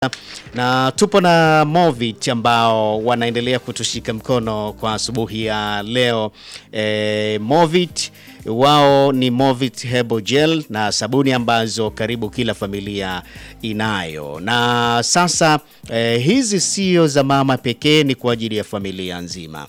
na tupo na Movit ambao wanaendelea kutushika mkono kwa asubuhi ya leo. E, Movit wao ni Movit Herbal Gel na sabuni ambazo karibu kila familia inayo, na sasa e, hizi sio za mama pekee, ni kwa ajili ya familia nzima.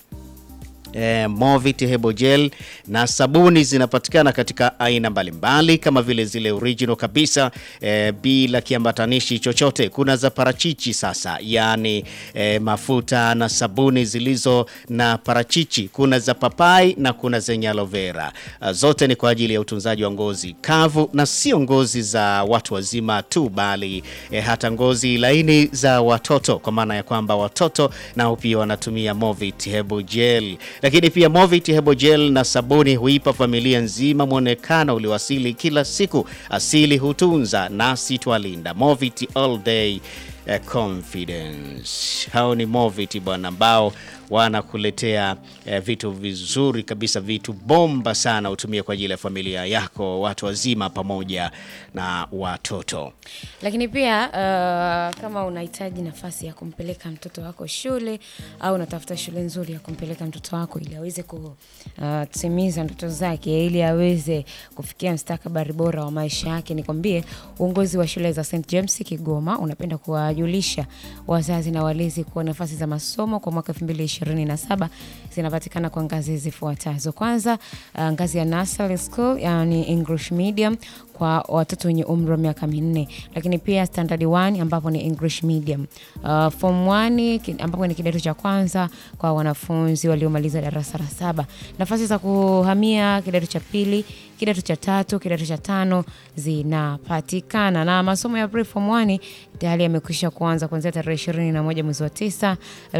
Eh, Movit Herbal Gel na sabuni zinapatikana katika aina mbalimbali kama vile zile original kabisa eh, bila kiambatanishi chochote. Kuna za parachichi sasa, yaani eh, mafuta na sabuni zilizo na parachichi. Kuna za papai na kuna zenye aloe vera. Uh, zote ni kwa ajili ya utunzaji wa ngozi kavu na sio ngozi za watu wazima tu, bali eh, hata ngozi laini za watoto, kwa maana ya kwamba watoto nao pia wanatumia Movit Herbal Gel lakini pia Movit Herbal Gel na sabuni huipa familia nzima mwonekano ulioasili kila siku. Asili hutunza nasi twalinda. Movit all day eh, confidence. Hao ni Movit bwana, ambao wanakuletea eh, vitu vizuri kabisa, vitu bomba sana, utumie kwa ajili ya familia yako, watu wazima pamoja na watoto. Lakini pia uh, kama unahitaji nafasi ya kumpeleka mtoto wako shule au unatafuta shule nzuri ya kumpeleka mtoto wako ili aweze kutimiza ndoto zake, ili aweze kufikia mstakabali bora wa maisha yake, nikwambie uongozi wa shule za St James Kigoma unapenda kuwajulisha wazazi na walezi kuwa nafasi za masomo kwa mwaka 2027 zinapatikana kwa ngazi zifuatazo. Kwanza, uh, ngazi ya nursery school, yani English medium kwa watoto wenye umri wa miaka minne, lakini pia standard 1 ambapo ni English medium. Uh, form 1 ki- ambapo ni kidato cha kwanza kwa wanafunzi waliomaliza darasa la saba. Nafasi za kuhamia kidato cha pili, kidato cha tatu, kidato cha tano zinapatikana, na masomo ya pre form 1 tayari yamekwisha kuanza kuanzia tarehe 21 mwezi wa 9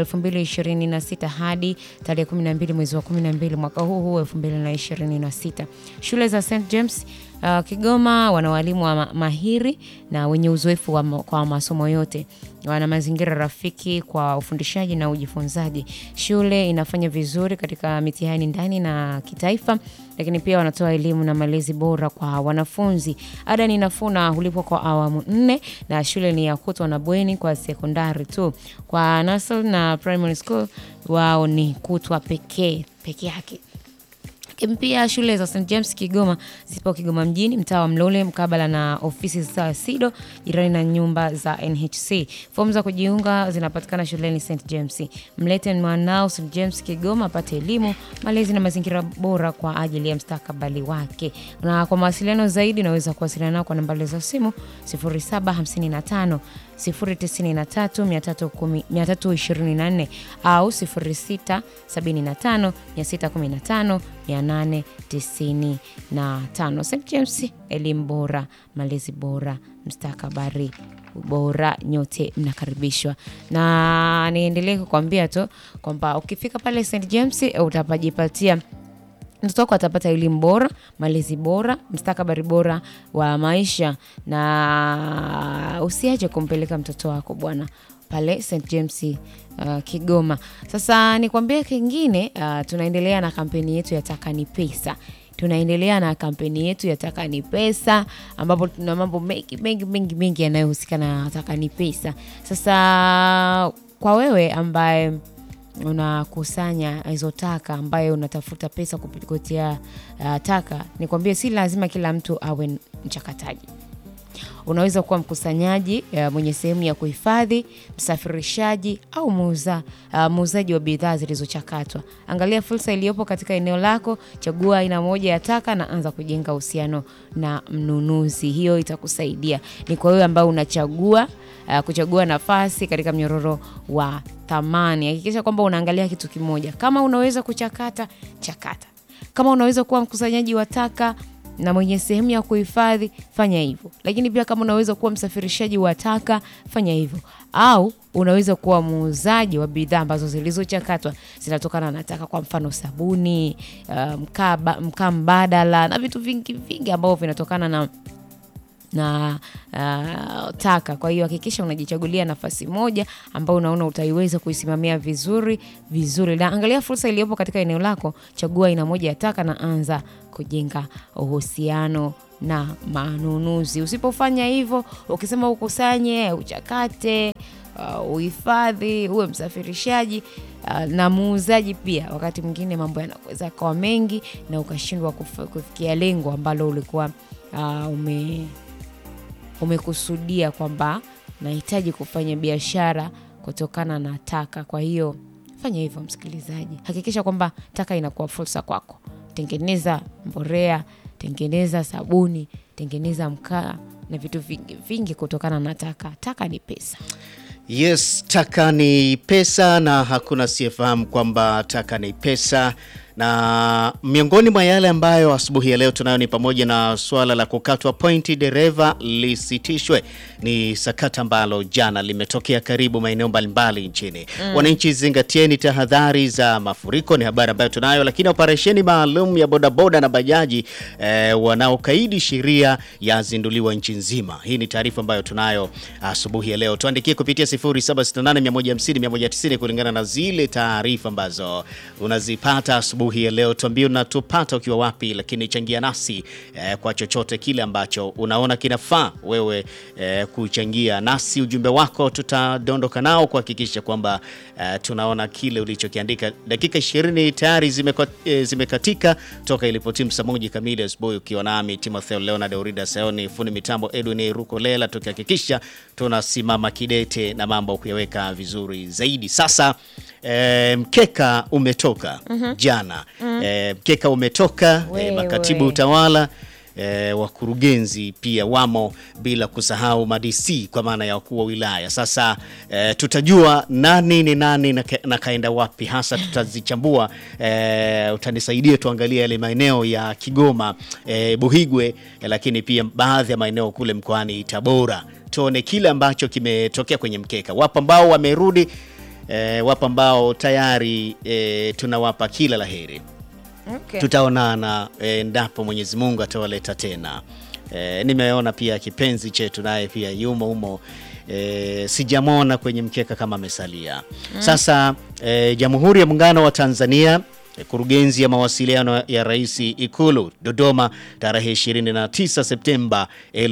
2026 hadi tarehe 12 mwezi wa 12 mwaka huu huu 2026. Shule za St James Uh, Kigoma wana walimu wa ma mahiri na wenye uzoefu wa ma kwa masomo yote. Wana mazingira rafiki kwa ufundishaji na ujifunzaji. Shule inafanya vizuri katika mitihani ndani na kitaifa, lakini pia wanatoa elimu na malezi bora kwa wanafunzi. Ada ni nafuu na hulipwa kwa awamu nne, na shule ni ya kutwa na bweni kwa sekondari tu. Kwa nursery na primary school wao ni kutwa pekee peke yake. Lakini pia shule za St James Kigoma zipo Kigoma mjini, mtaa wa Mlole, mkabala na ofisi za SIDO, jirani na nyumba za NHC. Fomu za kujiunga zinapatikana shuleni St James. Mlete mwanao St James Kigoma apate elimu, malezi na mazingira bora kwa ajili ya mstakabali wake. Na kwa mawasiliano zaidi unaweza kuwasiliana nao kwa nambari za simu 0755 093 324 au 0675 615 895. St James, elimu bora, malezi bora, mstakabari bora, nyote mnakaribishwa. Na niendelee kukwambia tu kwamba ukifika pale St James utapajipatia mtoto wako atapata elimu bora, malezi bora, mstakabali bora wa maisha, na usiache kumpeleka mtoto wako bwana pale St James uh, Kigoma. Sasa nikwambie kingine, uh, tunaendelea na kampeni yetu ya Taka ni Pesa tunaendelea na kampeni yetu ya Taka ni Pesa, ambapo tuna mambo mengi mengi mengi mengi yanayohusika na Taka ni Pesa. Sasa kwa wewe ambaye unakusanya hizo taka ambaye unatafuta pesa kupitia uh, taka, nikwambie si lazima kila mtu awe mchakataji. Unaweza kuwa mkusanyaji uh, mwenye sehemu ya kuhifadhi, msafirishaji au muuza uh, muuzaji wa bidhaa zilizochakatwa. Angalia fursa iliyopo katika eneo lako, chagua aina moja ya taka na anza kujenga uhusiano na mnunuzi. Hiyo itakusaidia. Ni kwa wewe ambao unachagua uh, kuchagua nafasi katika mnyororo wa thamani. Hakikisha kwamba unaangalia kitu kimoja. Kama unaweza kuchakata, chakata. Kama unaweza kuwa mkusanyaji wa taka na mwenye sehemu ya kuhifadhi fanya hivyo, lakini pia kama unaweza kuwa msafirishaji wa taka fanya hivyo, au unaweza kuwa muuzaji wa bidhaa ambazo zilizochakatwa zinatokana na taka, kwa mfano sabuni, uh, mkaa mkaa mbadala na vitu vingi vingi ambavyo vinatokana na na uh, taka. Kwa hiyo hakikisha unajichagulia nafasi moja ambayo unaona utaiweza kuisimamia vizuri vizuri, na angalia fursa iliyopo katika eneo lako, chagua aina moja ya taka na anza kujenga uhusiano na manunuzi. Usipofanya hivyo, ukisema ukusanye, uchakate, uh, uhifadhi, uwe msafirishaji uh, na muuzaji pia, wakati mwingine mambo yanaweza kawa mengi na ukashindwa kuf- kufikia lengo ambalo ulikuwa uh, ume umekusudia kwamba nahitaji kufanya biashara kutokana na taka. Kwa hiyo fanya hivyo, msikilizaji, hakikisha kwamba taka inakuwa fursa kwako. Tengeneza mborea, tengeneza sabuni, tengeneza mkaa na vitu vingi vingi kutokana na taka. Taka ni pesa. Yes, taka ni pesa na hakuna siyefahamu kwamba taka ni pesa. Na miongoni mwa yale ambayo asubuhi ya leo tunayo ni pamoja na suala la kukatwa pointi dereva lisitishwe. Ni sakata ambalo jana limetokea karibu maeneo mbalimbali nchini. Wananchi, zingatieni tahadhari za mafuriko, ni habari ambayo tunayo. Lakini operesheni maalum ya bodaboda na bajaji eh, wanaokaidi sheria yazinduliwa nchi nzima. Hii ni taarifa ambayo tunayo asubuhi ya leo. Tuandikie kupitia 0768150190 kulingana na zile taarifa ambazo unazipata asubuhi ya leo. Tuambie unatupata ukiwa wapi, lakini changia nasi eh, kwa chochote kile ambacho unaona kinafaa wewe eh, kuchangia nasi. Ujumbe wako tutadondoka nao kuhakikisha kwamba eh, tunaona kile ulichokiandika. Dakika 20 tayari zimeka, eh, zimekatika toka ilipotimu saa moja kamili asubuhi, ukiwa nami Timotheo Leonard Aurida Sayoni, fundi mitambo Edwin Rukolela, tukihakikisha tunasimama kidete na mambo kuyaweka vizuri zaidi. Sasa eh, mkeka umetoka jana eh, mkeka umetoka eh, Wewe. makatibu utawala eh, wakurugenzi pia wamo, bila kusahau madc kwa maana ya wakuu wa wilaya. Sasa eh, tutajua nani ni nani na, ka, na kaenda wapi hasa, tutazichambua. Eh, utanisaidia tuangalie yale maeneo ya Kigoma eh, Buhigwe eh, lakini pia baadhi ya maeneo kule mkoani Tabora, tuone kile ambacho kimetokea kwenye mkeka. Wapo ambao wamerudi eh, wapo ambao tayari eh, tunawapa kila laheri Okay. tutaonana endapo Mwenyezi Mungu atawaleta tena. E, nimeona pia kipenzi chetu naye pia yumo humo. E, sijamwona kwenye mkeka kama amesalia. Sasa e, Jamhuri ya Muungano wa Tanzania e, kurugenzi ya mawasiliano ya Rais Ikulu Dodoma tarehe 29 Septemba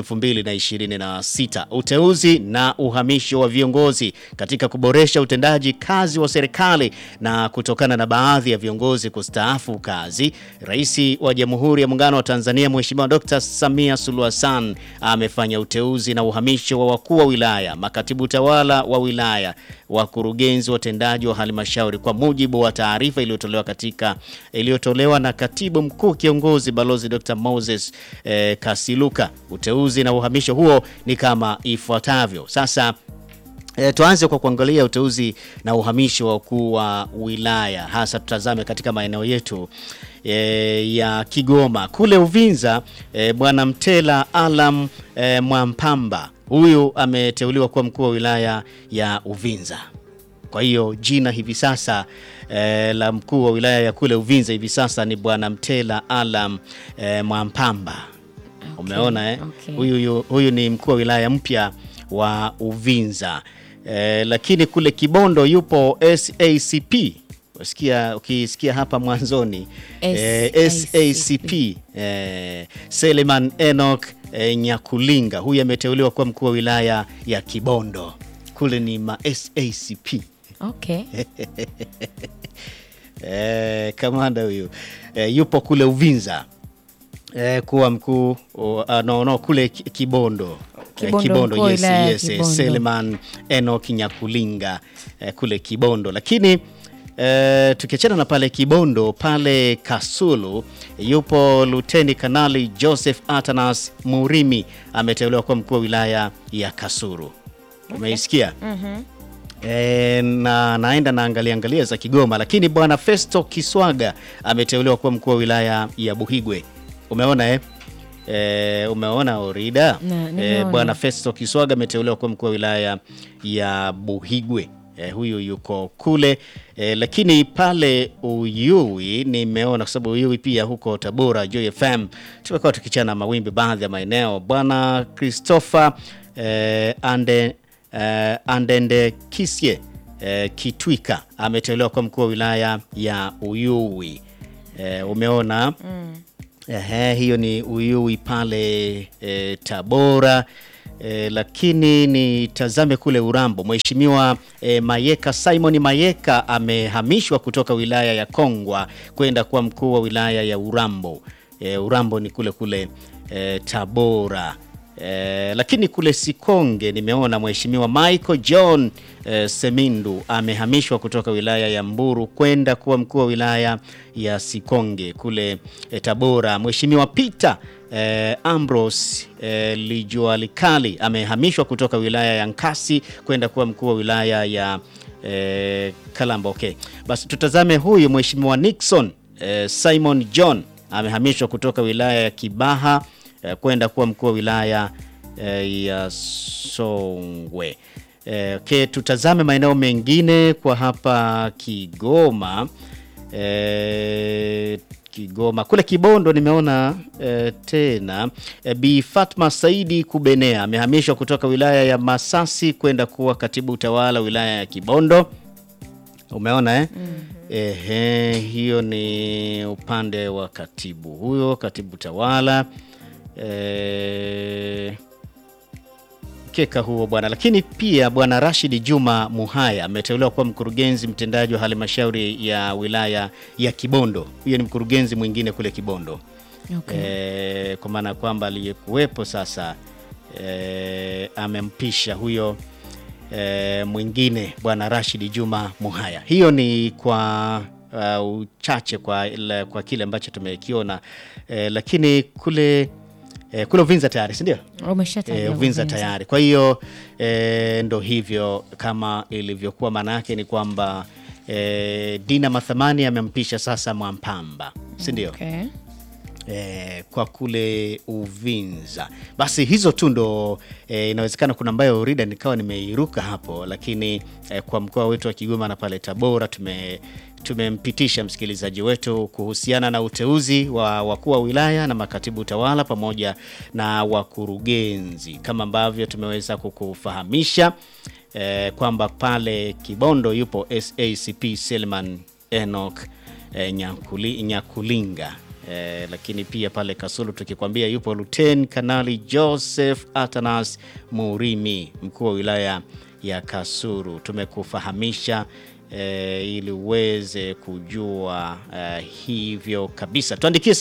2026. Uteuzi na uhamisho wa viongozi katika kuboresha utendaji kazi wa serikali na kutokana na baadhi ya viongozi kustaafu kazi, Rais wa Jamhuri ya Muungano wa Tanzania Mheshimiwa Dr. Samia Suluhu Hassan amefanya uteuzi na uhamisho wa wakuu wa wilaya, makatibu tawala wa wilaya, wakurugenzi watendaji wa halmashauri kwa mujibu wa taarifa iliyotolewa katika iliyotolewa na Katibu Mkuu Kiongozi Balozi Dr. Moses eh, Kasiluka. Uteuzi na uhamisho huo ni kama ifuatavyo. Sasa E, tuanze kwa kuangalia uteuzi na uhamisho wa wakuu wa wilaya, hasa tutazame katika maeneo yetu e, ya Kigoma kule Uvinza. E, Bwana Mtela Alam e, Mwampamba huyu ameteuliwa kuwa mkuu wa wilaya ya Uvinza. Kwa hiyo jina hivi sasa e, la mkuu wa wilaya ya kule Uvinza hivi sasa ni Bwana Mtela Alam e, Mwampamba. Umeona eh? okay. Huyu, huyu, huyu ni mkuu wa wilaya mpya wa Uvinza. Eh, lakini kule Kibondo yupo SACP. Usikia, ukisikia hapa mwanzoni eh, SACP. SACP eh, Seleman Enoch eh, Nyakulinga huyu ameteuliwa kuwa mkuu wa wilaya ya Kibondo. Kule ni ma SACP. Okay. Eh, kamanda huyu eh, yupo kule Uvinza eh, kuwa mkuu uh, no, no, kule Ki- Kibondo Kibondo, mkuu wa yes, wilaya ya yes, yes, Kibondo. Seleman Enoch Nyakulinga eh, kule Kibondo, lakini eh, tukiachana na pale Kibondo, pale Kasulu yupo Luteni Kanali Joseph Atanas Murimi ameteuliwa kuwa mkuu wa wilaya ya Kasulu. Umeisikia? E, na naenda naangalia angalia za Kigoma, lakini bwana Festo Kiswaga ameteuliwa kuwa mkuu wa wilaya ya Buhigwe. Umeona eh? E, umeona Orida Na, e, nimeona. bwana Festo Kiswaga ameteuliwa kuwa mkuu wa wilaya ya Buhigwe. eh, huyu yuko kule eh, lakini pale Uyui nimeona, kwa sababu Uyui pia huko Tabora, Joy FM tumekuwa tukichana mawimbi baadhi ya maeneo. Bwana Christopher eh, ande, eh, Andende Kisye eh, Kitwika ameteuliwa kwa mkuu wa wilaya ya Uyui. Eh, umeona Ehe, hiyo ni Uyui pale e, Tabora e, lakini nitazame kule Urambo. Mheshimiwa e, Mayeka Simon Mayeka amehamishwa kutoka wilaya ya Kongwa kwenda kuwa mkuu wa wilaya ya Urambo. E, Urambo ni kule kule e, Tabora. E, lakini kule Sikonge nimeona Mheshimiwa Michael John e, Semindu amehamishwa kutoka wilaya ya Mburu kwenda kuwa mkuu wa wilaya ya Sikonge kule e, Tabora. Mheshimiwa Peter e, Ambrose e, Lijualikali amehamishwa kutoka wilaya ya Nkasi kwenda kuwa mkuu wa wilaya ya e, Kalamba. Okay, basi tutazame huyu Mheshimiwa Nixon e, Simon John amehamishwa kutoka wilaya ya Kibaha eh, kwenda kuwa mkuu wa wilaya eh, ya Songwe. Eh, okay, tutazame maeneo mengine kwa hapa Kigoma. Eh, Kigoma kule Kibondo nimeona eh, tena eh, Bi Fatma Saidi Kubenea amehamishwa kutoka wilaya ya Masasi kwenda kuwa katibu utawala wilaya ya Kibondo. Umeona eh? Ehe, hiyo ni upande wa katibu huyo, katibu tawala eh, keka huo bwana. Lakini pia bwana Rashid Juma Muhaya ameteuliwa kuwa mkurugenzi mtendaji wa halmashauri ya wilaya ya Kibondo. Huyo ni mkurugenzi mwingine kule Kibondo. Okay. Eh, kwa maana ya kwamba aliyekuwepo sasa eh, amempisha huyo eh, mwingine bwana Rashid Juma Muhaya. Hiyo ni kwa uh, uchache kwa, ile- kwa kile ambacho tumekiona eh, lakini kule eh, kule Uvinza tayari si ndio? Umeshataja E, Uvinza Uvinza. tayari. Kwa hiyo e, ndo hivyo kama ilivyokuwa, maana yake ni kwamba e, Dina Mathamani amempisha sasa Mwampamba, si ndio? Okay. E, kwa kule Uvinza. Basi hizo tu ndo e, inawezekana kuna ambayo rida nikawa nimeiruka hapo, lakini e, kwa mkoa wetu wa Kigoma na pale Tabora tume tumempitisha msikilizaji wetu kuhusiana na uteuzi wa wakuu wa wilaya na makatibu utawala pamoja na wakurugenzi kama ambavyo tumeweza kukufahamisha e, kwamba pale Kibondo yupo SACP Selman Enoch e, Nyakuli, Nyakulinga e, lakini pia pale Kasulu tukikwambia yupo Luten Kanali Joseph Atanas Murimi mkuu wa wilaya ya Kasulu. Tumekufahamisha e, ili uweze kujua e, hivyo kabisa. Tuandikie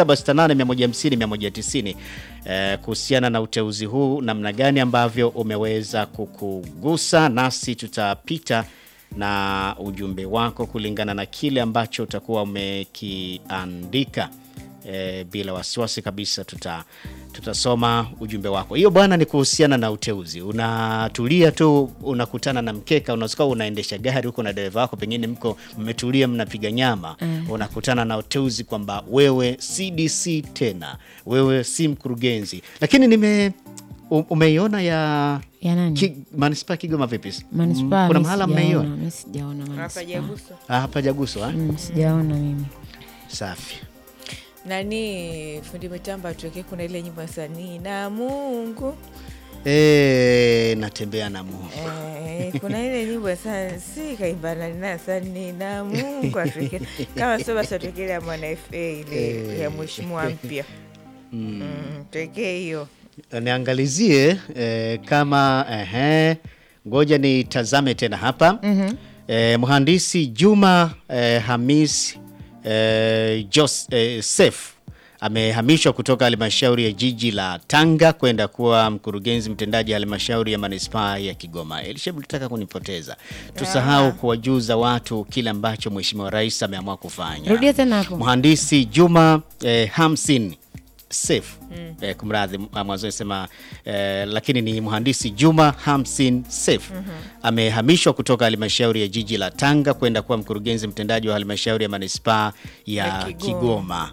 0768150190 e, kuhusiana na uteuzi huu, namna gani ambavyo umeweza kukugusa, nasi tutapita na ujumbe wako kulingana na kile ambacho utakuwa umekiandika. E, bila wasiwasi kabisa tuta tutasoma ujumbe wako. Hiyo bwana ni kuhusiana na uteuzi. Unatulia tu, unakutana na mkeka, unaweza unaendesha gari huko na dereva wako, pengine mko mmetulia, mnapiga nyama unakutana na uteuzi kwamba wewe CDC tena, wewe si mkurugenzi. Lakini nime u- umeiona ya Ya nani? Ki, manispaa Kigoma vipi? Manispaa Kuna mi mahala sijaona, mmeiona? mi sijaona manispaa. Hapajaguswa. Ah, hapajaguswa eh? Mm, sijaona mimi. Safi. Nani fundi mitambo atuwekee, kuna ile nyimbo ya sanii na Mungu E, natembea na Mungu. eh, kuna ile nyimbo ya sa- si kaimba nani na sanii na Mungu atuwekee, kama sio basi atuwekee ile ya mwana FA ile ya mheshimiwa mpya mm, tuwekee hiyo Niangalizie eh, kama ehe, ngoja nitazame tena hapa eh, mhandisi Juma eh, Hamis eh, Joseph amehamishwa kutoka halmashauri ya jiji la Tanga kwenda kuwa mkurugenzi mtendaji halmashauri ya manispaa ya Kigoma. Elishabu, tutaka kunipoteza, tusahau kuwajuza watu kile ambacho mheshimiwa rais ameamua kufanya. Rudia tena hapo. Mhandisi Juma eh, Hamsin Sef eh, kumradhi mwanzo sema eh, lakini ni mhandisi Juma Hamsin Sef amehamishwa kutoka halmashauri ya jiji la Tanga kwenda kuwa mkurugenzi mtendaji wa halmashauri ya manispaa ya Ya Kigoma, Kigoma.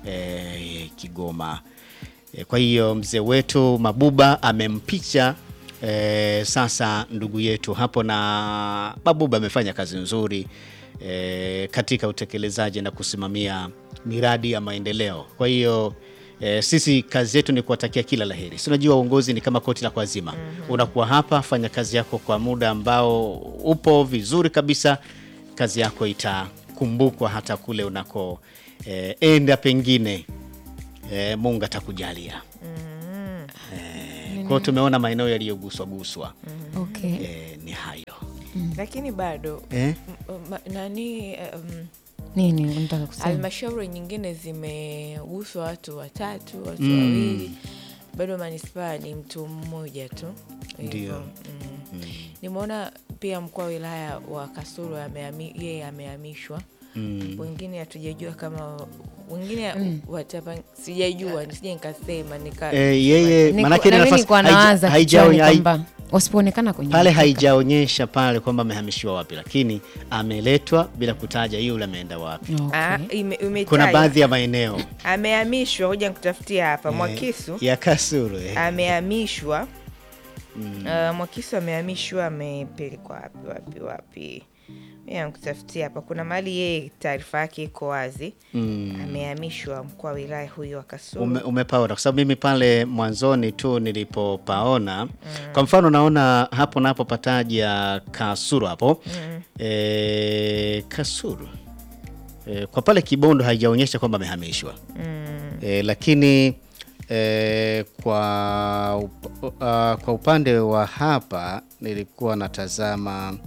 Eh, Kigoma. Eh, kwa hiyo mzee wetu Mabuba amempicha E, sasa ndugu yetu hapo na Babuba amefanya kazi nzuri e, katika utekelezaji na kusimamia miradi ya maendeleo. Kwa hiyo e, sisi kazi yetu ni kuwatakia kila laheri. Si unajua uongozi ni kama koti la kuazima. Unakuwa hapa, fanya kazi yako kwa muda ambao upo vizuri kabisa, kazi yako itakumbukwa hata kule unako e, enda pengine e, Mungu atakujalia. Kwa hiyo tumeona maeneo yaliyoguswa guswa Okay. e, ni hayo lakini bado eh? m- ma- nani um, Nini unataka kusema? halmashauri nyingine zimeguswa watu watatu watu wawili bado manispaa ni mtu mmoja tu Hivyo, Ndio. mm. nimeona pia mkuu wa wilaya wa kasulu ameami- yeye amehamishwa wengine hatujajua kama wengine watapa sijajua nisije nikasema nika E, yeye Niko- manake ile na mimi nafasi nilikuwa haija- nawaza haijao- kichwani hai- kwamba wasipoonekana kwenye pale mkeka. haijaonyesha pale kwamba amehamishiwa wapi, lakini ameletwa bila kutaja yule ameenda wapi. Okay. Ah, ime- imetajwa. Kuna baadhi ya maeneo amehamishwa hoja nikutafutia hapa eh, mwakisu ya Kasulu eh. amehamishwa uh, Mwakisu amehamishwa amepelekwa wapi wapi wapi mi nakutafutia hapa kuna mahali yeye taarifa yake iko wazi Mm. amehamishwa mkuu wa wilaya huyo wa Kasulu Ume, umepaona kwa sababu mimi pale mwanzoni tu nilipopaona kwa mfano naona hapo napo pataja Kasulu hapo e, Kasulu e, kwa pale Kibondo haijaonyesha kwamba amehamishwa e, lakini e, kwa, up, uh, kwa upande wa hapa nilikuwa natazama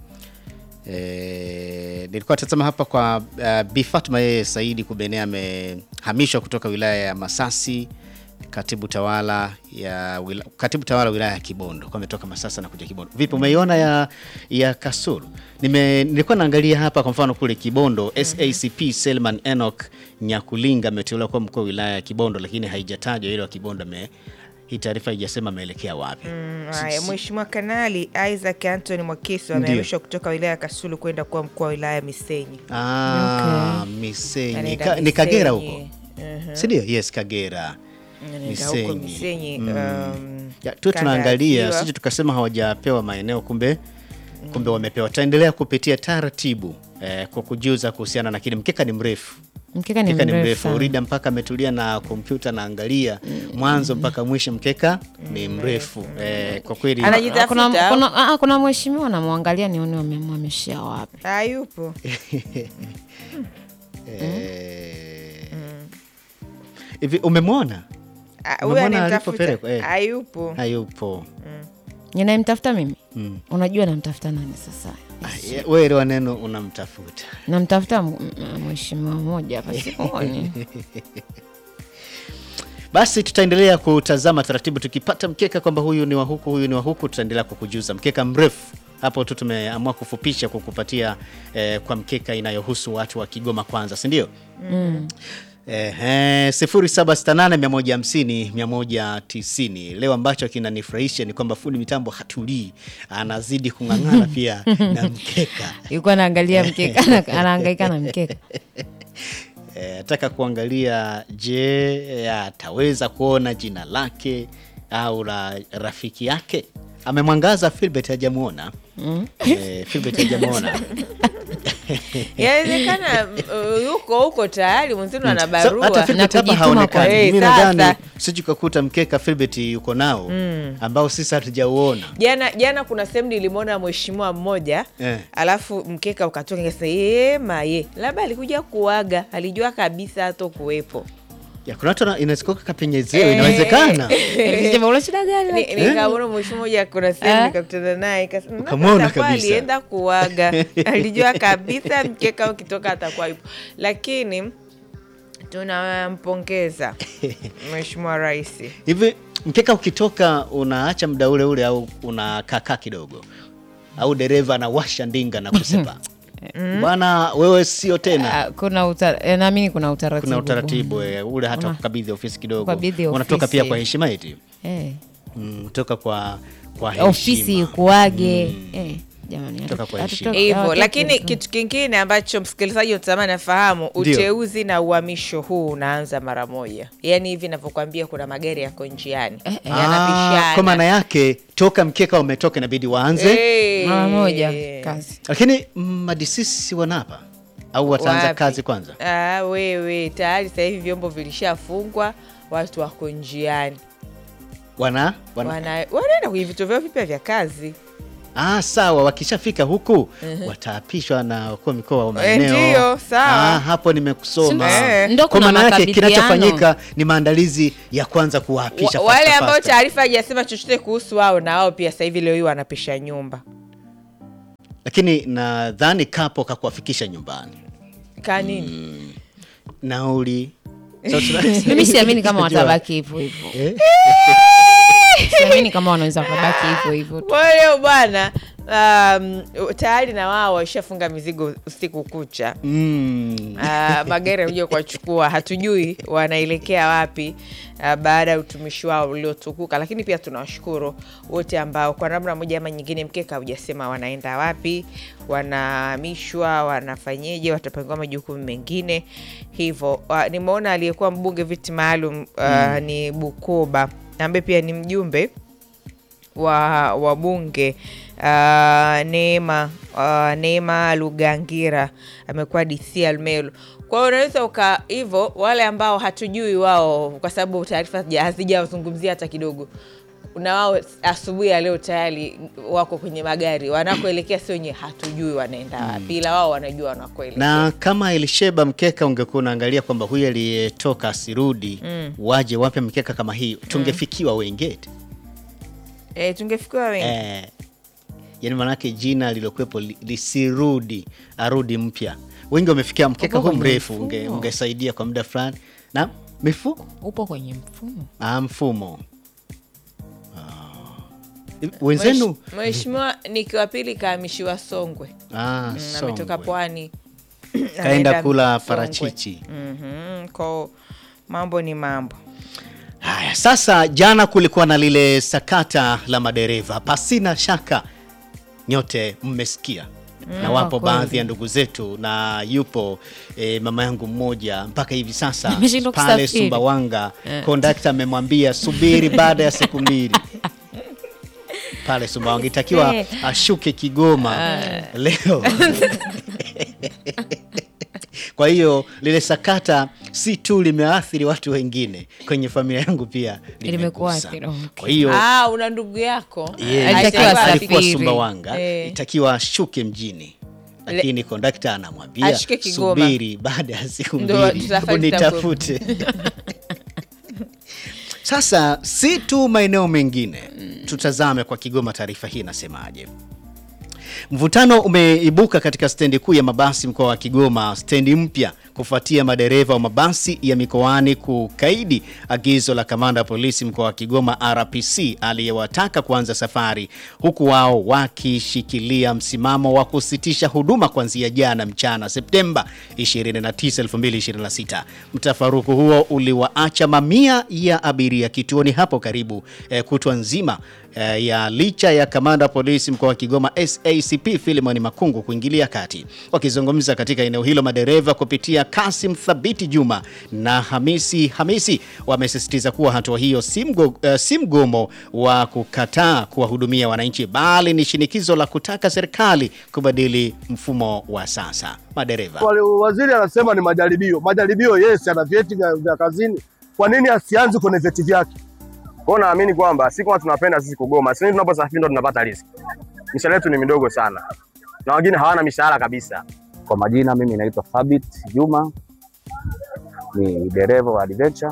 E, nilikuwa tazama hapa kwa uh, Bi Fatma yeye Saidi Kubenea amehamishwa kutoka wilaya ya Masasi katibu tawala ya wila, katibu tawala wilaya ya Kibondo kwa ametoka Masasa na kuja Kibondo. Vipi umeiona ya ya Kasulu? Nime, nilikuwa naangalia hapa kwa mfano kule Kibondo SACP Selman Enoch Nyakulinga ameteuliwa kuwa mkuu wa wilaya ya Kibondo, lakini haijatajwa ile wa Kibondo ame hii taarifa haijasema ameelekea wapi. Mm, haya mheshimiwa kanali Isaac Anthony Mwakisu amehamishwa kutoka wilaya ya Kasulu kwenda kuwa mkuu wa wilaya ya Misenyi Ah, Misenyi. Anaenda Ka, ni Kagera Misenyi. huko. Mhm. Si ndio? Yes, Kagera. Anaenda huko Misenyi um, Ya, tu kanda tunaangalia ya Ziwa. sisi tukasema hawajapewa maeneo kumbe kumbe wamepewa. Tutaendelea kupitia taratibu eh, kwa kujuza kuhusiana na kile mkeka ni mrefu. Mkeka ni Mkeka ni mrefu mrefu. sana. Urida mpaka ametulia na kompyuta naangalia mwanzo mpaka mwisho mkeka ni mrefu. Eh, kwa kweli Anaji- Ah, kuna, Jitafuta. kuna, ah, kuna mheshimiwa namwangalia nione wamemhamishia wapi. hayupo eh, hivi umemwona? Ah, huyo Umemwona anayemtafuta alipopelekwa? Eh. hayupo Hayupo. ninayemtafuta mimi Mm. unajua namtafuta nani sasa Ah, ye- Wewe wa neno unamtafuta. namtafuta m- m- mheshimiwa mmoja hapa simuoni Basi tutaendelea kutazama taratibu, tukipata mkeka kwamba huyu ni wa huku, huyu ni wa huku, tutaendelea kukujuza. Mkeka mrefu hapo tu tumeamua kufupisha kukupatia eh, kwa mkeka inayohusu watu wa Kigoma kwanza, si ndio? Ehe, 0768150190. Leo ambacho kinanifurahisha ni kwamba fundi mitambo hatulii, anazidi kung'ang'ana pia na mkeka. yuko anaangalia mkeka ana- anahangaika na mkeka Eh, nataka kuangalia, je, ataweza kuona jina lake au la rafiki yake? Amemwangaza Filbert hajamuona. Eh, Filbert hajamuona. yawezekana uh, yuko huko tayari mwenzenu ana So, barua hata Filbert hapa kujituma haonekani. kwa- Mimi Eh, nadhani sasa. siji kakuta mkeka Filbert yuko nao ambao sisi hatujauona. jana jana kuna sehemu nilimwona mheshimiwa mmoja Eh. alafu mkeka ukatoka nikasema "Ye, maye labda alikuja kuaga alijua kabisa hato kuwepo Ya, kuna watu wana- inaweza kuwa kapenyezewe, Eh. inawezekana. Nilisema, "Una shida gani Ni- lakini?" nikamwona mheshimiwa mmoja kuna sehemu Eh? nikakutana naye nikasema, "Mm, Ukamwona atakuwa kabisa." alienda kuaga alijua kabisa mkeka ukitoka atakuwa yupo lakini tunampongeza mheshimiwa rais Hivi mkeka ukitoka unaacha muda ule ule au unakaa kidogo, au dereva anawasha ndinga na kusepa bwana, wewe sio tena. Ah, kuna uta- eh, naamini kuna utaratibu Kuna utaratibu eh, ule hata kukabidhi ofisi kidogo, kukabidhi unatoka ofisi. pia kwa heshima eti Eh, mm, toka kwa kwa heshima ofisi kuage eh, jamani hata kutoka kwa hatutoki. heshima. hivyo hawatoki lakini heshima. kitu kingine ambacho msikilizaji unatamani afahamu Ndio. uteuzi na uhamisho huu unaanza mara moja yaani hivi navyokwambia kuna magari yako njiani Eh, eh. Ah, yanapishana kwa maana yake toka mkeka umetoka inabidi waanze Eh. mara moja kazi lakini mm, madisisi wanapa au wataanza Wapi? kazi kwanza Ah, wewe tayari sasa hivi vyombo vilishafungwa watu wako njiani wana, wana... Wana- wanaenda kwenye vituo vyao vipya vya kazi Ah, sawa wakishafika huku wataapishwa na wakuu wa mikoa wa maeneo ndio, sawa. ah, hapo nimekusoma Eh. Ndo kwa kuna maana yake makabidhiano. kinachofanyika ni maandalizi ya kwanza kuwaapisha Wa- fasta, wale ambao fasta. taarifa hajasema chochote kuhusu wao na wao pia sasa hivi leo hii wanapisha nyumba lakini nadhani kapo kakuwafikisha nyumbani kanini nauli Sasa tuna- mimi siamini kama Unajua, watabaki hivyo hivyo eh? siamini kama wanaweza wakabaki hivyo hivyo tu. kwa hiyo bwana um, tayari na wao waishafunga mizigo usiku kucha Mm. Uh, magari yanakuja kuwachukua hatujui wanaelekea wapi uh, baada ya utumishi wao uliotukuka lakini pia tunawashukuru wote ambao kwa namna moja ama nyingine mkeka hujasema wanaenda wapi wanahamishwa wanafanyeje watapangiwa majukumu mengine hivyo uh, nimeona aliyekuwa mbunge viti maalum uh, ni bukoba ambaye pia ni mjumbe wa wabunge uh, Neema uh, Neema Lugangira amekuwa DC Almelo. Kwa hiyo unaweza uka hivyo, wale ambao hatujui wao, kwa sababu taarifa hazija- hazijawazungumzia hata kidogo, na wao asubuhi ya leo tayari wako kwenye magari wanakoelekea, sio wenye hatujui wanaenda wapi, ila wao wanajua wanakoelekea. na kama ilisheba mkeka ungekuwa unaangalia kwamba huyu aliyetoka asirudi waje wape mkeka kama hii tungefikiwa wengeti E, tungefikiwa wengi eh, yani maanake jina lilokuwepo li- lisirudi arudi mpya wengi wamefikia mkeka Upo huu kwenye mrefu unge, mfumo. ungesaidia kwa muda fulani na mifuko upo kwenye mfumo ah, mfumo ah. wenzenu Mhesh- Mheshimiwa Niki wa pili kahamishiwa Songwe. ah, Mm, ametoka Songwe. pwani kaenda Anaenda kula Songwe. parachichi Mhm, kwao mambo ni mambo Haya, sasa jana kulikuwa na lile sakata la madereva, pasina shaka nyote mmesikia na wapo Kwa kweli. baadhi ya ndugu zetu, na yupo e, mama yangu mmoja mpaka hivi sasa Ameshindwa pale kusafiri. Sumbawanga, kondakta amemwambia subiri baada ya siku mbili pale Sumbawanga, itakiwa ashuke Kigoma leo. Kwa hiyo lile sakata si tu limeathiri watu wengine, kwenye familia yangu pia limegusa. Limekuathiri, okay. Kwa hiyo ah, una ndugu yako yeye Alitakiwa alikuwa- asafiri. alikuwa Sumbawanga, Eh. itakiwa ashuke mjini, lakini kondakta anamwambia Ashuke Kigoma. subiri baada ya siku Ndo mbili safari unitafute. Sasa si tu maeneo mengine, tutazame kwa Kigoma. Taarifa hii inasemaje? Mvutano umeibuka katika stendi kuu ya mabasi mkoa wa Kigoma, stendi mpya kufuatia madereva wa mabasi ya mikoani kukaidi agizo la kamanda wa polisi mkoa wa Kigoma RPC aliyewataka kuanza safari, huku wao wakishikilia msimamo wa kusitisha huduma kuanzia jana mchana Septemba 29, 2026. Mtafaruku huo uliwaacha mamia ya abiria kituoni hapo karibu eh, kutwa nzima eh, ya licha ya kamanda wa polisi mkoa wa Kigoma SACP Philemon Makungu kuingilia kati. Wakizungumza katika eneo hilo, madereva kupitia Kasim Thabiti Juma na Hamisi Hamisi wamesisitiza kuwa hatua hiyo si mgo- eh, si mgomo wa kukataa kuwahudumia wananchi, bali ni shinikizo la kutaka serikali kubadili mfumo wa sasa. Madereva Wale- Waziri anasema ni majaribio. Majaribio, yes, ana vyeti vya, vya kazini. Kwa nini asianze kwenye vyeti vyake? Kwa hiyo naamini kwamba si kama tunapenda sisi kugoma, sisi tunaposafiri ndo tunapata riziki. Mishahara yetu ni midogo sana, na wengine hawana mishahara kabisa. Kwa majina mimi naitwa Thabit Juma, ni dereva wa Adventure.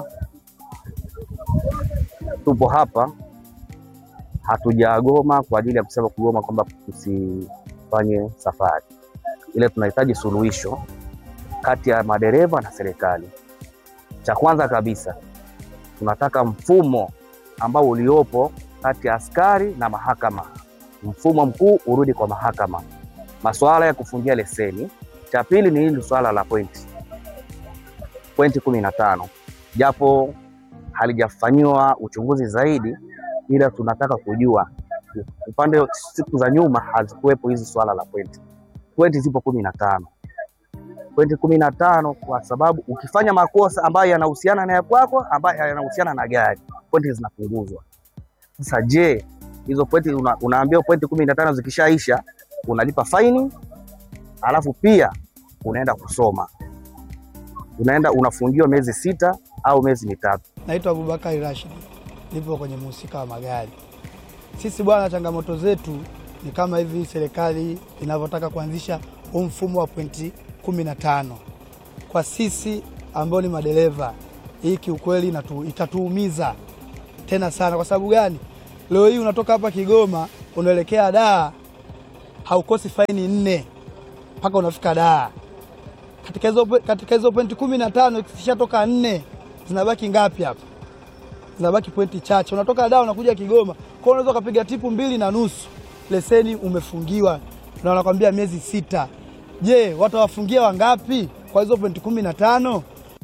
Tupo hapa, hatujagoma kwa ajili ya kusema kugoma kwamba tusifanye safari, ile tunahitaji suluhisho kati ya madereva na serikali. Cha kwanza kabisa, tunataka mfumo ambao uliopo kati ya askari na mahakama, mfumo mkuu urudi kwa mahakama masuala ya kufungia leseni. Cha pili ni hili swala la pointi pointi kumi na tano japo halijafanyiwa uchunguzi zaidi, ila tunataka kujua huku upande siku za nyuma hazikuwepo hizi swala la pointi. Pointi zipo kumi na tano pointi kumi na tano kwa sababu ukifanya makosa ambayo yanahusiana na ya kwako ambayo yanahusiana na gari pointi zinapunguzwa. Sasa je, hizo pointi una, unaambiwa pointi kumi na tano zikishaisha unalipa faini, alafu pia unaenda kusoma, unaenda unafungiwa miezi sita au miezi mitatu. Naitwa Abubakari Rashid, nipo kwenye mhusika wa magari. Sisi bwana, changamoto zetu ni kama hivi serikali inavyotaka kuanzisha huu mfumo wa pointi kumi na tano kwa sisi ambao ni madereva. Hii kiukweli inatu- itatuumiza tena sana. Kwa sababu gani? Leo hii unatoka hapa Kigoma unaelekea Dar, haukosi faini nne mpaka unafika Dar. Katika hizo katika hizo pointi kumi na tano ikishatoka nne zinabaki ngapi hapa? Zinabaki pointi chache. Unatoka Dar unakuja Kigoma, kwa hiyo unaweza ukapiga tipu mbili na nusu, leseni umefungiwa na wanakwambia miezi sita. Je, watawafungia wangapi kwa hizo pointi kumi na tano?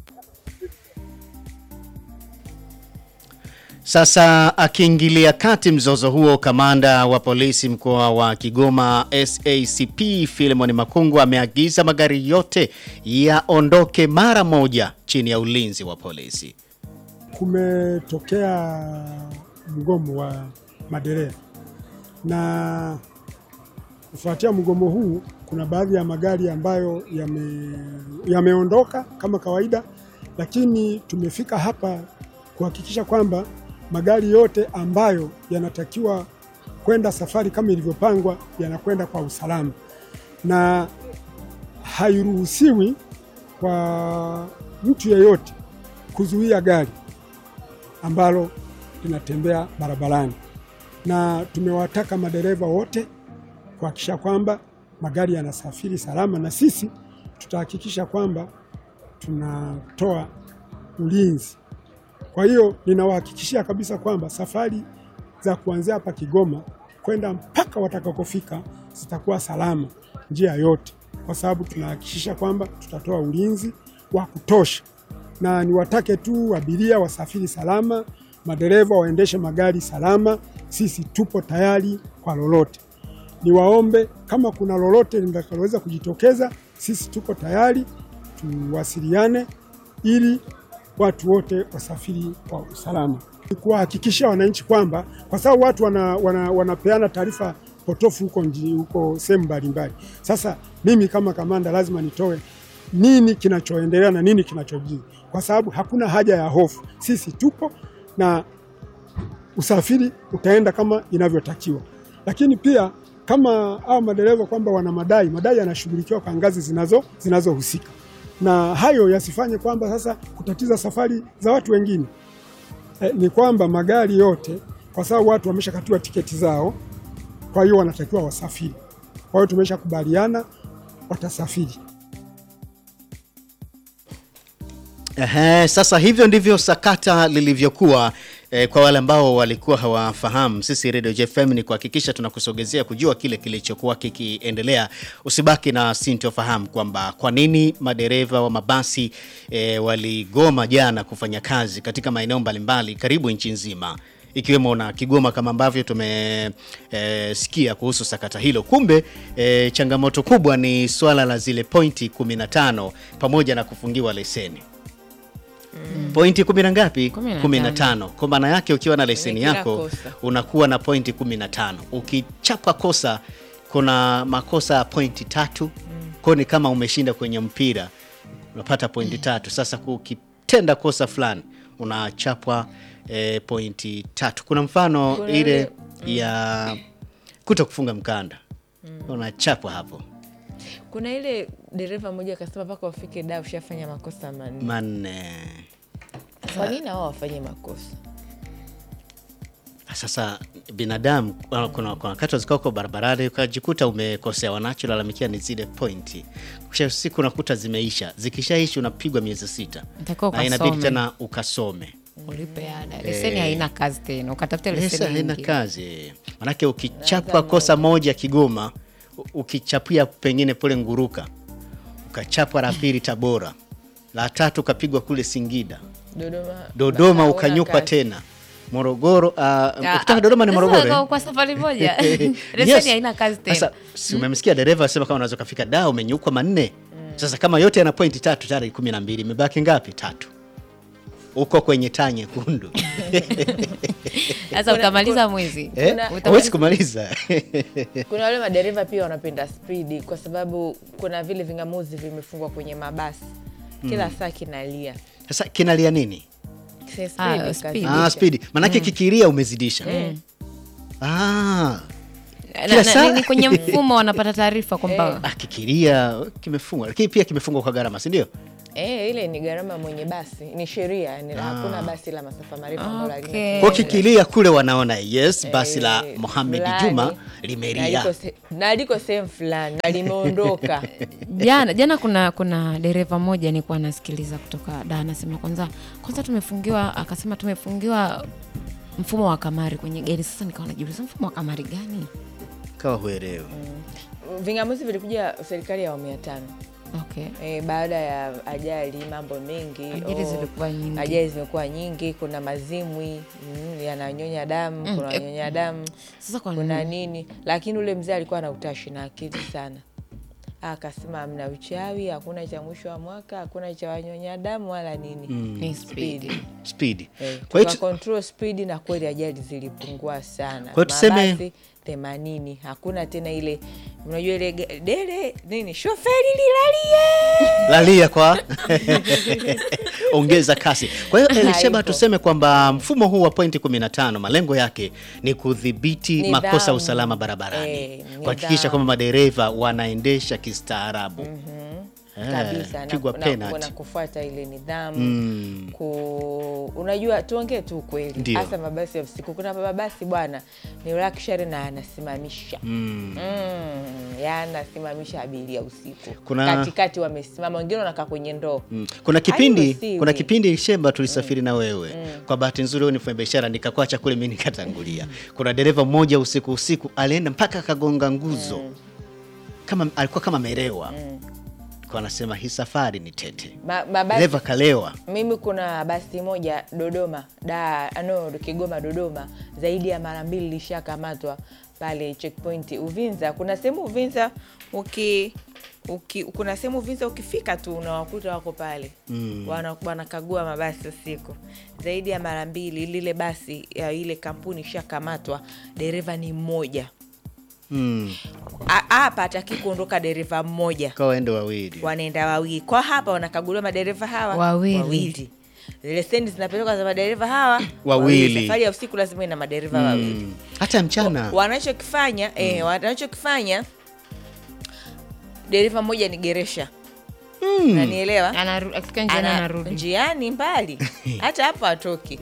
Sasa akiingilia kati mzozo huo, kamanda wa polisi mkoa wa Kigoma SACP Philemon Makungu ameagiza magari yote yaondoke mara moja chini ya ulinzi wa polisi. kumetokea mgomo wa madereva na kufuatia mgomo huu, kuna baadhi ya magari ambayo yame, yameondoka kama kawaida, lakini tumefika hapa kuhakikisha kwamba magari yote ambayo yanatakiwa kwenda safari kama ilivyopangwa yanakwenda kwa usalama, na hairuhusiwi kwa mtu yeyote kuzuia gari ambalo linatembea barabarani, na tumewataka madereva wote kuhakikisha kwamba magari yanasafiri salama, na sisi tutahakikisha kwamba tunatoa ulinzi. Kwa hiyo ninawahakikishia kabisa kwamba safari za kuanzia hapa Kigoma kwenda mpaka watakakofika zitakuwa salama njia yote, kwa sababu tunahakikisha kwamba tutatoa ulinzi wa kutosha na niwatake tu abiria wasafiri salama, madereva waendeshe magari salama. Sisi tupo tayari kwa lolote. Niwaombe kama kuna lolote litakaloweza kujitokeza, sisi tuko tayari, tuwasiliane ili watu wote wasafiri kwa usalama, Ni kuwahakikishia wananchi kwamba kwa sababu watu wana, wana, wanapeana taarifa potofu huko nji- huko sehemu mbalimbali. Sasa mimi kama kamanda lazima nitoe nini kinachoendelea na nini kinachojiri, kwa sababu hakuna haja ya hofu. Sisi tupo na usafiri utaenda kama inavyotakiwa, lakini pia kama hao madereva kwamba wana madai, madai yanashughulikiwa kwa ngazi zinazo zinazohusika, na hayo yasifanye kwamba sasa kutatiza safari za watu wengine. E, ni kwamba magari yote, kwa sababu watu wameshakatiwa tiketi zao, kwa hiyo wanatakiwa wasafiri. Kwa hiyo tumeshakubaliana watasafiri. Ehe, sasa hivyo ndivyo sakata lilivyokuwa. Eh, kwa wale ambao walikuwa hawafahamu, sisi Radio JFM ni kuhakikisha tunakusogezea kujua kile kilichokuwa kikiendelea. Usibaki na sintofahamu kwamba kwa nini madereva wa mabasi eh, waligoma jana kufanya kazi katika maeneo mbalimbali karibu nchi nzima ikiwemo na Kigoma kama ambavyo tumesikia kuhusu sakata hilo. Kumbe e, changamoto kubwa ni swala la zile pointi 15 pamoja na kufungiwa leseni pointi kumi na ngapi? Kumi na kumi na tano. tano. Kwa maana yake ukiwa na leseni kila yako kosa. unakuwa na pointi 15. Ukichapa kosa, kuna makosa ya pointi tatu kwa ni kama umeshinda kwenye mpira unapata pointi tatu. Sasa ukitenda kosa fulani unachapwa e, pointi tatu. Kuna mfano Kuna ile ile- ya kuto kufunga mkanda unachapwa hapo Kuna ile dereva mmoja akasema mpaka wafike da ushafanya makosa manne. manne. Kwa nini hao wafanye makosa? Sasa binadamu kuna kuna wakati wazika uko barabarani ukajikuta umekosea, wanacholalamikia ni zile pointi, kisha siku unakuta zimeisha. Zikishaisha unapigwa miezi sita Utakiwa na inabidi ukasome. tena ukasome. ulipe ada. Leseni haina kazi tena, ukatafuta Pesa leseni haina nyingine. kazi, manake ukichapwa kosa moja Kigoma, u- ukichapia pengine pole Nguruka, ukachapwa la pili Tabora, la tatu ukapigwa kule Singida, Dodoma, Dodoma hauna ukanyukwa kazi. tena Morogoro. Uh, Ah, ukitaka Dodoma ni sasa Morogoro. kwa- eh? kwa safari moja Yes. leseni haina kazi tena Sasa si umemsikia dereva asema kama unaweza kufika da umenyukwa manne. Sasa kama yote yana pointi tatu tayari kumi na mbili imebaki ngapi? Tatu. Uko kwenye taa nyekundu. sasa utamaliza mwezi Eh? Utamaliza- Huwezi kumaliza. Kuna wale madereva pia wanapenda spidi, kwa sababu kuna vile vingamuzi vimefungwa kwenye mabasi kila saa kinalia Sasa kinalia nini? Si Ah, speed, speed. Ah, kazidisha. spidi. Manake kikilia umezidisha. Ah. Na- Kila na- saa- ni kwenye mfumo wanapata taarifa kwamba Ah, kikilia kimefungwa. Lakini pia kimefungwa kwa gharama, si ndio? Eh, ile ni gharama mwenye basi, ni sheria, ni hakuna basi la masafa marefu ambalo halina Okay. Kwa kikilia kule wanaona yes, basi la Eh, Mohamed fulani, Juma na limelia. liko se- na liko sehemu fulani na limeondoka jana jana kuna kuna dereva mmoja nilikuwa nasikiliza kutoka da anasema kwanza kwanza tumefungiwa akasema tumefungiwa mfumo wa kamari kwenye gari sasa nikawa najiuliza mfumo wa kamari gani Kawa huelewi. vingamuzi vilikuja serikali ya awamu ya tano okay e, baada ya ajali mambo mengi Ajali oh, zilikuwa nyingi. ajali zimekuwa nyingi kuna mazimwi mm, yananyonya damu Mm, kuna eh, wanyonya damu sasa kwa kuna nini nini lakini ule mzee alikuwa na utashi na akili sana akasema amna uchawi hakuna cha mwisho wa mwaka hakuna cha wanyonya damu wala nini ni speed Speed. Eh, Kwa hiyo tuka control speed na kweli ajali zilipungua sana. Kwa hiyo tuseme- Mabasi themanini, hakuna tena ile unajua ile ga- dele nini shoferi lilalie lalia kwa ongeza kasi. Kwa hiyo Elisheba, Haipo. tuseme kwamba mfumo huu wa pointi 15 malengo yake ni kudhibiti Nidhamu. makosa ya usalama barabarani, Eh, kuhakikisha nidhamu. kwamba madereva wanaendesha kistaarabu. Eh, kabisa na, pigwa na, penalty. na kufuata ile nidhamu Mm. ku, unajua tuongee tu ukweli, Ndio. hasa mabasi ya usiku. Kuna mabasi bwana ni luxury na anasimamisha Mm. mm, yanasimamisha abiria usiku Kuna- katikati, wamesimama wengine wanakaa kwenye ndoo Mm. Kuna kipindi Hairuhusiwi. kuna kipindi Shemba tulisafiri na wewe. Kwa bahati nzuri wewe ni mfanya biashara nikakwacha kule mimi nikatangulia. Kuna dereva mmoja usiku usiku alienda mpaka akagonga nguzo. Kama alikuwa kama merewa. Kwa anasema hii safari ni tete. Ma, mabasi Dereva kalewa. mimi kuna basi moja Dodoma da no Kigoma Dodoma, zaidi ya mara mbili lishakamatwa pale checkpoint Uvinza. Kuna sehemu Uvinza uki, uki kuna sehemu Uvinza ukifika tu unawakuta wako pale mm. wana, wanakagua mabasi usiku zaidi ya mara mbili. Lile basi ya ile kampuni ishakamatwa, dereva ni mmoja Mm. A- hapa ataki kuondoka dereva mmoja Kwa waende wawili. wanaenda wawili kwa hapa wanakaguliwa madereva hawa Wawili. leseni zinapelekwa za madereva hawa Wawili. safari ya usiku lazima ina madereva wawili Mm. Hata mchana. wanachokifanya eh, wanachokifanya dereva mmoja ni geresha nanielewa Anaru- akifika njiani Ana- anarudi njiani mbali hata hapo atoki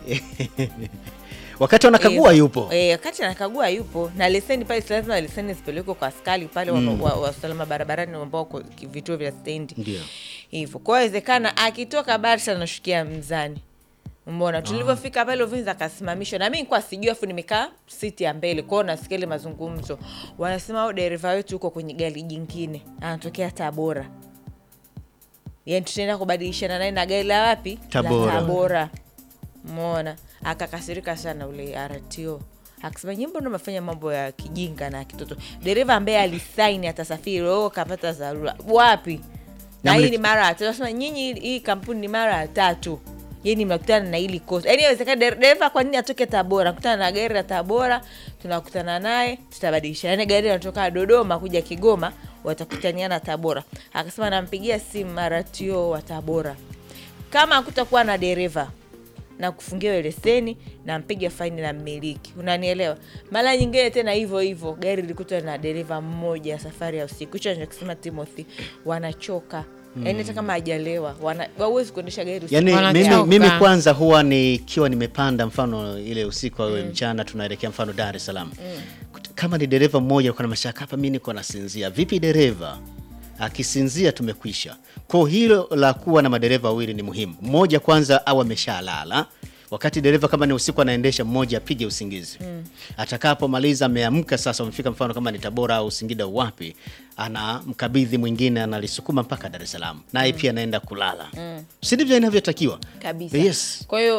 Wakati wanakagua Eh, yupo. eh, wakati anakagua yupo na leseni pale, si lazima leseni zipelekwe kwa askari pale wa- wa wa usalama barabarani ambao wako ki- vituo vya stendi Ndio. hivyo. Kwa hiyo inawezekana akitoka Barsa anashukia Mzani. Mbona tulivyofika pale Uvinza akasimamishwa, na mimi nilikuwa sijui, afu nimekaa siti ya mbele kwao, nasikia ile mazungumzo, wanasema au dereva wetu huko kwenye gari jingine anatokea Tabora, yani tutaenda kubadilishana naye na gari la wapi Tabora. la Tabora. Mona akakasirika sana ule RTO akasema nyimbo ndo mafanya mambo ya kijinga na kitoto. Dereva ambaye alisaini atasafiri oh, kapata dharura wapi? Na Na hii mli- ni mara ya tatu. Nasema nyinyi, hii kampuni ni mara ya tatu yani mnakutana na hili kosa. Yani inawezekana der- dereva kwa nini atoke Tabora, kutana na gari la Tabora, tunakutana naye, tutabadilisha. Yani gari linatoka Dodoma kuja Kigoma, watakutaniana Tabora. Akasema nampigia simu maratio wa Tabora, kama hakutakuwa na dereva na kufungia hiyo leseni na mpiga faini na mmiliki, unanielewa? Mara nyingine tena hivyo hivyo, gari likutwa na dereva mmoja safari ya usiku. Hicho anachokisema Timothy, wanachoka yaani hata kama hajalewa wana- hawezi kuendesha gari usiku. Yaani mimi, Wanachoka. mimi kwanza huwa nikiwa nimepanda mfano ile usiku au mchana tunaelekea mfano Dar es Salaam. Kama ni dereva mmoja uko na mashaka hapa mimi niko nasinzia. Vipi dereva? Akisinzia tumekwisha. Kwa hilo la kuwa na madereva wawili ni muhimu. Mmoja kwanza au ameshalala. Wakati dereva kama ni usiku anaendesha, mmoja apige usingizi. Atakapomaliza ameamka sasa, umefika mfano kama ni Tabora au Singida au wapi, anamkabidhi mwingine, analisukuma mpaka Dar es Salaam, naye pia anaenda kulala. Si ndivyo inavyotakiwa? kabisa. Yes. Kwa hiyo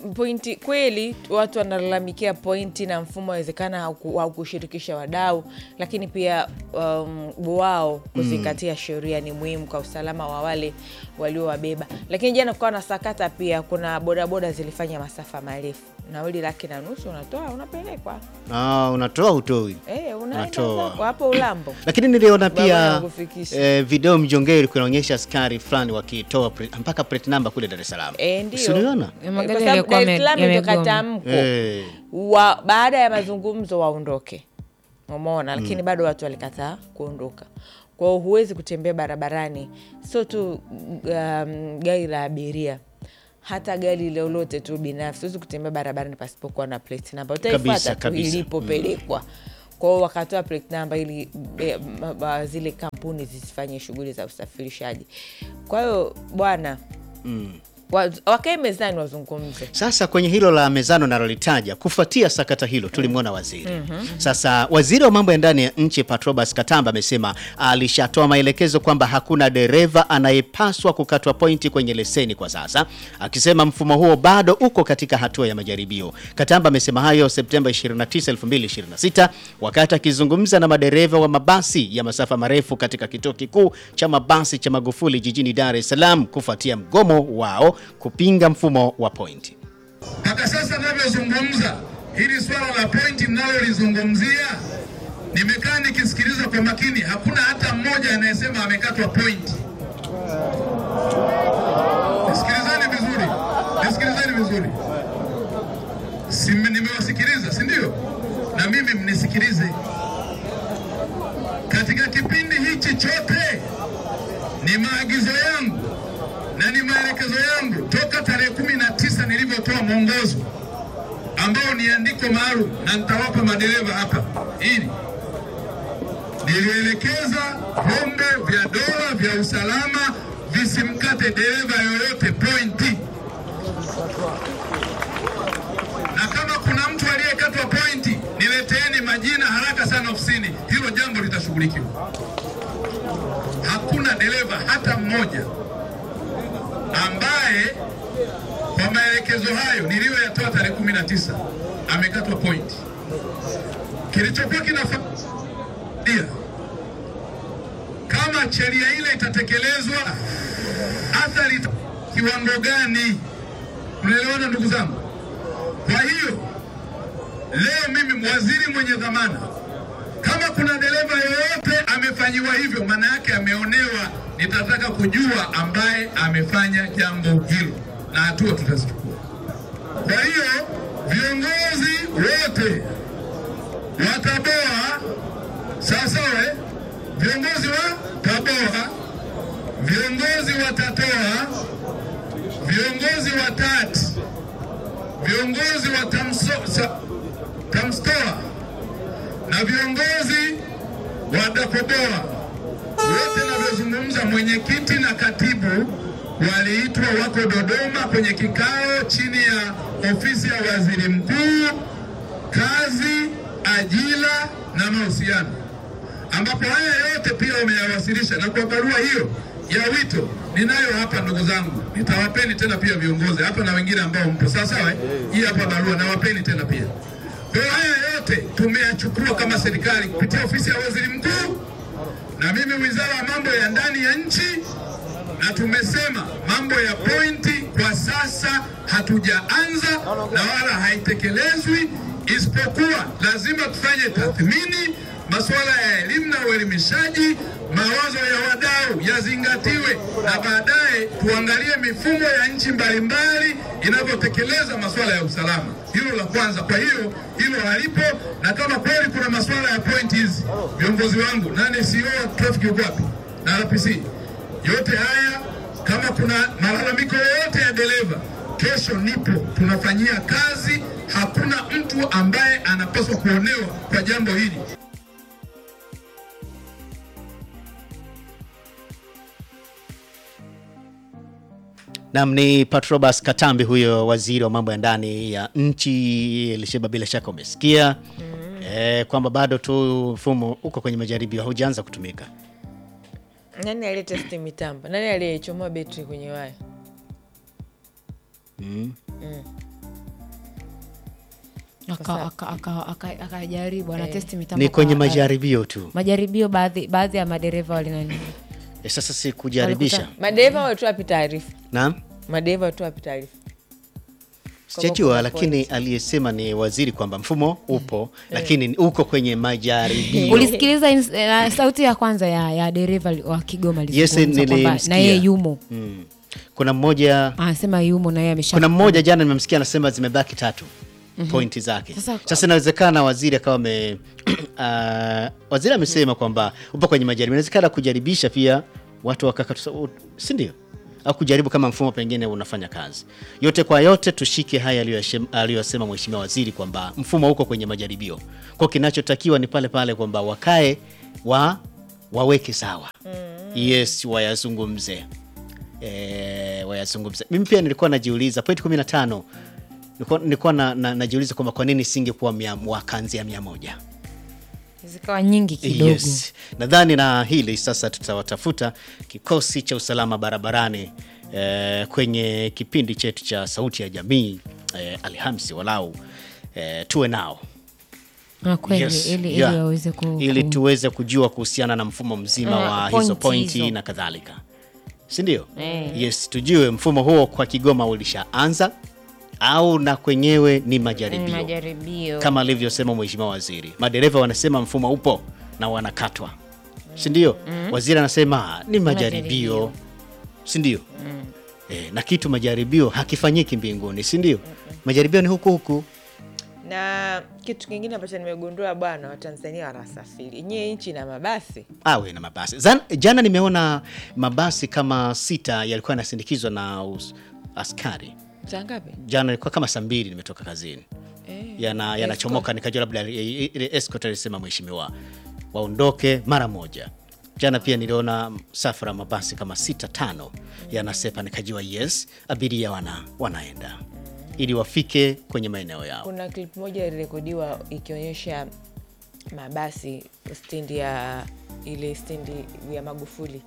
pointi kweli watu wanalalamikia pointi na mfumo awezekana hauku- haukushirikisha wadau lakini pia um, wao kuzingatia sheria ni muhimu kwa usalama wa wale waliowabeba lakini jana kukawa na sakata pia kuna bodaboda zilifanya masafa marefu nauli laki na nusu unatoa unapelekwa Ah, unatoa utoi Eh, unaenda Unatoa. zako hapo ulambo lakini niliona Baba pia anakufikisha. eh, video mjongeo ilikuwa inaonyesha askari fulani wakitoa pre- mpaka plate number kule Dar es Salaam. Eh, ndio. Si uliona? Ya Kwa magari sababu yalikuwa Dar es yame- Salaam ndio yamegoma. katamko Eh. wa, baada ya mazungumzo waondoke umeona lakini bado watu walikataa kuondoka kwa hiyo huwezi kutembea barabarani sio tu um, gari la abiria hata gari lolote tu binafsi huwezi kutembea barabarani pasipokuwa na plate number Kabisa, utaifuata tu kabisa. ilipopelekwa kwa hiyo wakatoa plate number ili e, ma- ma- zile kampuni zisifanye shughuli za usafirishaji kwa hiyo bwana Mm. wa- wakae mezani wazungumze Sasa kwenye hilo la mezano nalolitaja, kufuatia sakata hilo tulimwona waziri. Sasa waziri wa mambo ya ndani ya nchi Patrobas Katamba amesema alishatoa maelekezo kwamba hakuna dereva anayepaswa kukatwa pointi kwenye leseni kwa sasa, akisema mfumo huo bado uko katika hatua ya majaribio. Katamba amesema hayo Septemba 29, 2026 wakati akizungumza na madereva wa mabasi ya masafa marefu katika kituo kikuu cha mabasi cha Magufuli jijini Dar es Salaam kufuatia mgomo wao kupinga mfumo wa pointi. Mpaka sasa navyozungumza, hili swala la pointi mnalolizungumzia, nimekaa nikisikiliza kwa makini, hakuna hata mmoja anayesema amekatwa pointi. Nisikilizeni vizuri, nisikilizeni vizuri. Si, nimewasikiliza si ndio? Na mimi mnisikilize. Katika kipindi hichi chote ni maagizo yangu na ni maelekezo yangu toka tarehe kumi na tisa nilivyotoa mwongozo ambao ni andiko maalum na nitawapa madereva hapa ili nilielekeza vyombo vya dola vya usalama visimkate dereva yoyote pointi, na kama kuna mtu aliyekatwa pointi nileteeni majina haraka sana ofisini, hilo jambo litashughulikiwa. Hakuna dereva hata mmoja ambaye kwa maelekezo hayo niliyoyatoa tarehe kumi na tisa amekatwa pointi. Kilichokuwa kinafuatia kama sheria ile itatekelezwa, athari ita- kiwango gani? Mnaelewana ndugu zangu? Kwa hiyo leo mimi waziri mwenye dhamana, kama kuna dereva yoyote amefanyiwa hivyo, maana yake ameonewa, nitataka kujua ambaye amefanya jambo hilo na hatua tutazichukua. Kwa hiyo viongozi wote wa TABOA sawasawa, eh? viongozi wa TABOA, viongozi wa TATOA, viongozi wa TAT, viongozi wa TAMSO, sa, TAMSTOA na viongozi wa DAKOBOA wote navyozungumza, mwenyekiti na katibu waliitwa, wako Dodoma kwenye kikao chini ya ofisi ya waziri mkuu, kazi, ajira na mahusiano, ambapo haya yote pia wameyawasilisha, na kwa barua hiyo ya wito ninayo hapa, ndugu zangu, nitawapeni tena pia viongozi hapa na wengine ambao mpo sawa sawa. eh? Hii hapa barua nawapeni tena pia. Kwa hiyo haya yote tumeyachukua kama serikali kupitia ofisi ya waziri mkuu na mimi wizara ya mambo ya ndani ya nchi, na tumesema mambo ya pointi kwa sasa hatujaanza na wala haitekelezwi, isipokuwa lazima tufanye tathmini. Masuala ya elimu na uelimishaji, mawazo ya wadau yazingatiwe, na baadaye tuangalie mifumo ya nchi mbalimbali inavyotekeleza masuala ya usalama. Hilo la kwanza. Kwa hiyo hilo halipo, na kama kweli kuna masuala ya point hizi, viongozi wangu, nani CEO traffic yuko wapi na RPC, yote haya kama kuna malalamiko yoyote ya dereva, kesho nipo, tunafanyia kazi. Hakuna mtu ambaye anapaswa kuonewa kwa jambo hili. Nam ni Patrobas Katambi, huyo waziri wa mambo ya ndani ya nchi. Elisheba, bila shaka umesikia eh, kwamba bado tu mfumo uko kwenye majaribio, haujaanza kutumika. Nani aliyetesti mitambo? Nani aliyechomoa betri kwenye waya? Mm. Mm. Aka- aka- aka- aka- akajaribu ana testi mitambo ni kwenye kwa- majaribio tu majaribio baadhi baadhi ya madereva walinani e, sasa si kujaribisha madereva wetu wapi taarifa naam madereva wetu wapi taarifa sijajua kuna lakini aliyesema ni waziri kwamba mfumo upo lakini uko kwenye majaribio ulisikiliza ins- eh, sauti ya kwanza ya, ya dereva li- wa kigoma Yes, alizungumza kwamba nilimsikia. na yeye yumo mm. kuna mmoja anasema yumo na yeye amesha kuna mmoja jana nimemsikia anasema zimebaki tatu pointi zake Sasa- sasa inawezekana waziri akawa ame uh, waziri amesema kwamba upo kwenye majaribio inawezekana kujaribisha pia watu wakakatu si ndio au kujaribu kama mfumo pengine unafanya kazi yote kwa yote tushike haya aliyoyashem- aliyosema mheshimiwa waziri kwamba mfumo uko kwenye majaribio kwa kinachotakiwa ni pale pale kwamba wakae wa waweke sawa yes wayazungumze e, wayazungumze mimi pia nilikuwa najiuliza point 15 nilikuwa, nilikuwa na, na, najiuliza kwamba kwa nini singekuwa mia- wakaanzia mia moja zikawa nyingi kidogo yes. nadhani na hili sasa tutawatafuta kikosi cha usalama barabarani eh, kwenye kipindi chetu cha sauti ya jamii eh, alhamisi walau eh, tuwe nao na kweli Yes, ili, yeah. ili waweze ku, ili ku- tuweze kujua kuhusiana na mfumo mzima Ah, wa point hizo pointi hizo. na kadhalika sindio Eh. yes tujue mfumo huo kwa kigoma ulishaanza au na kwenyewe ni ni majaribio majaribio kama alivyosema mheshimiwa waziri madereva wanasema mfumo upo na wanakatwa sindio waziri anasema ni majaribio Majaribio. sindio e, na kitu majaribio hakifanyiki mbinguni sindio majaribio ni huku huku na kitu kingine ambacho nimegundua bwana watanzania wanasafiri nyie nchi na mabasi awe na mabasi Zan, jana nimeona mabasi kama sita yalikuwa yanasindikizwa na us, askari saa ngapi jana ilikuwa kama saa mbili nimetoka kazini yana yanachomoka nikajua labda ile ile escort alisema mheshimiwa waondoke mara moja jana pia niliona safara mabasi kama sita tano yanasepa nikajua yes abiria wana, wanaenda ili wafike kwenye maeneo yao kuna klip moja ilirekodiwa ikionyesha mabasi stendi ya ile stendi ya magufuli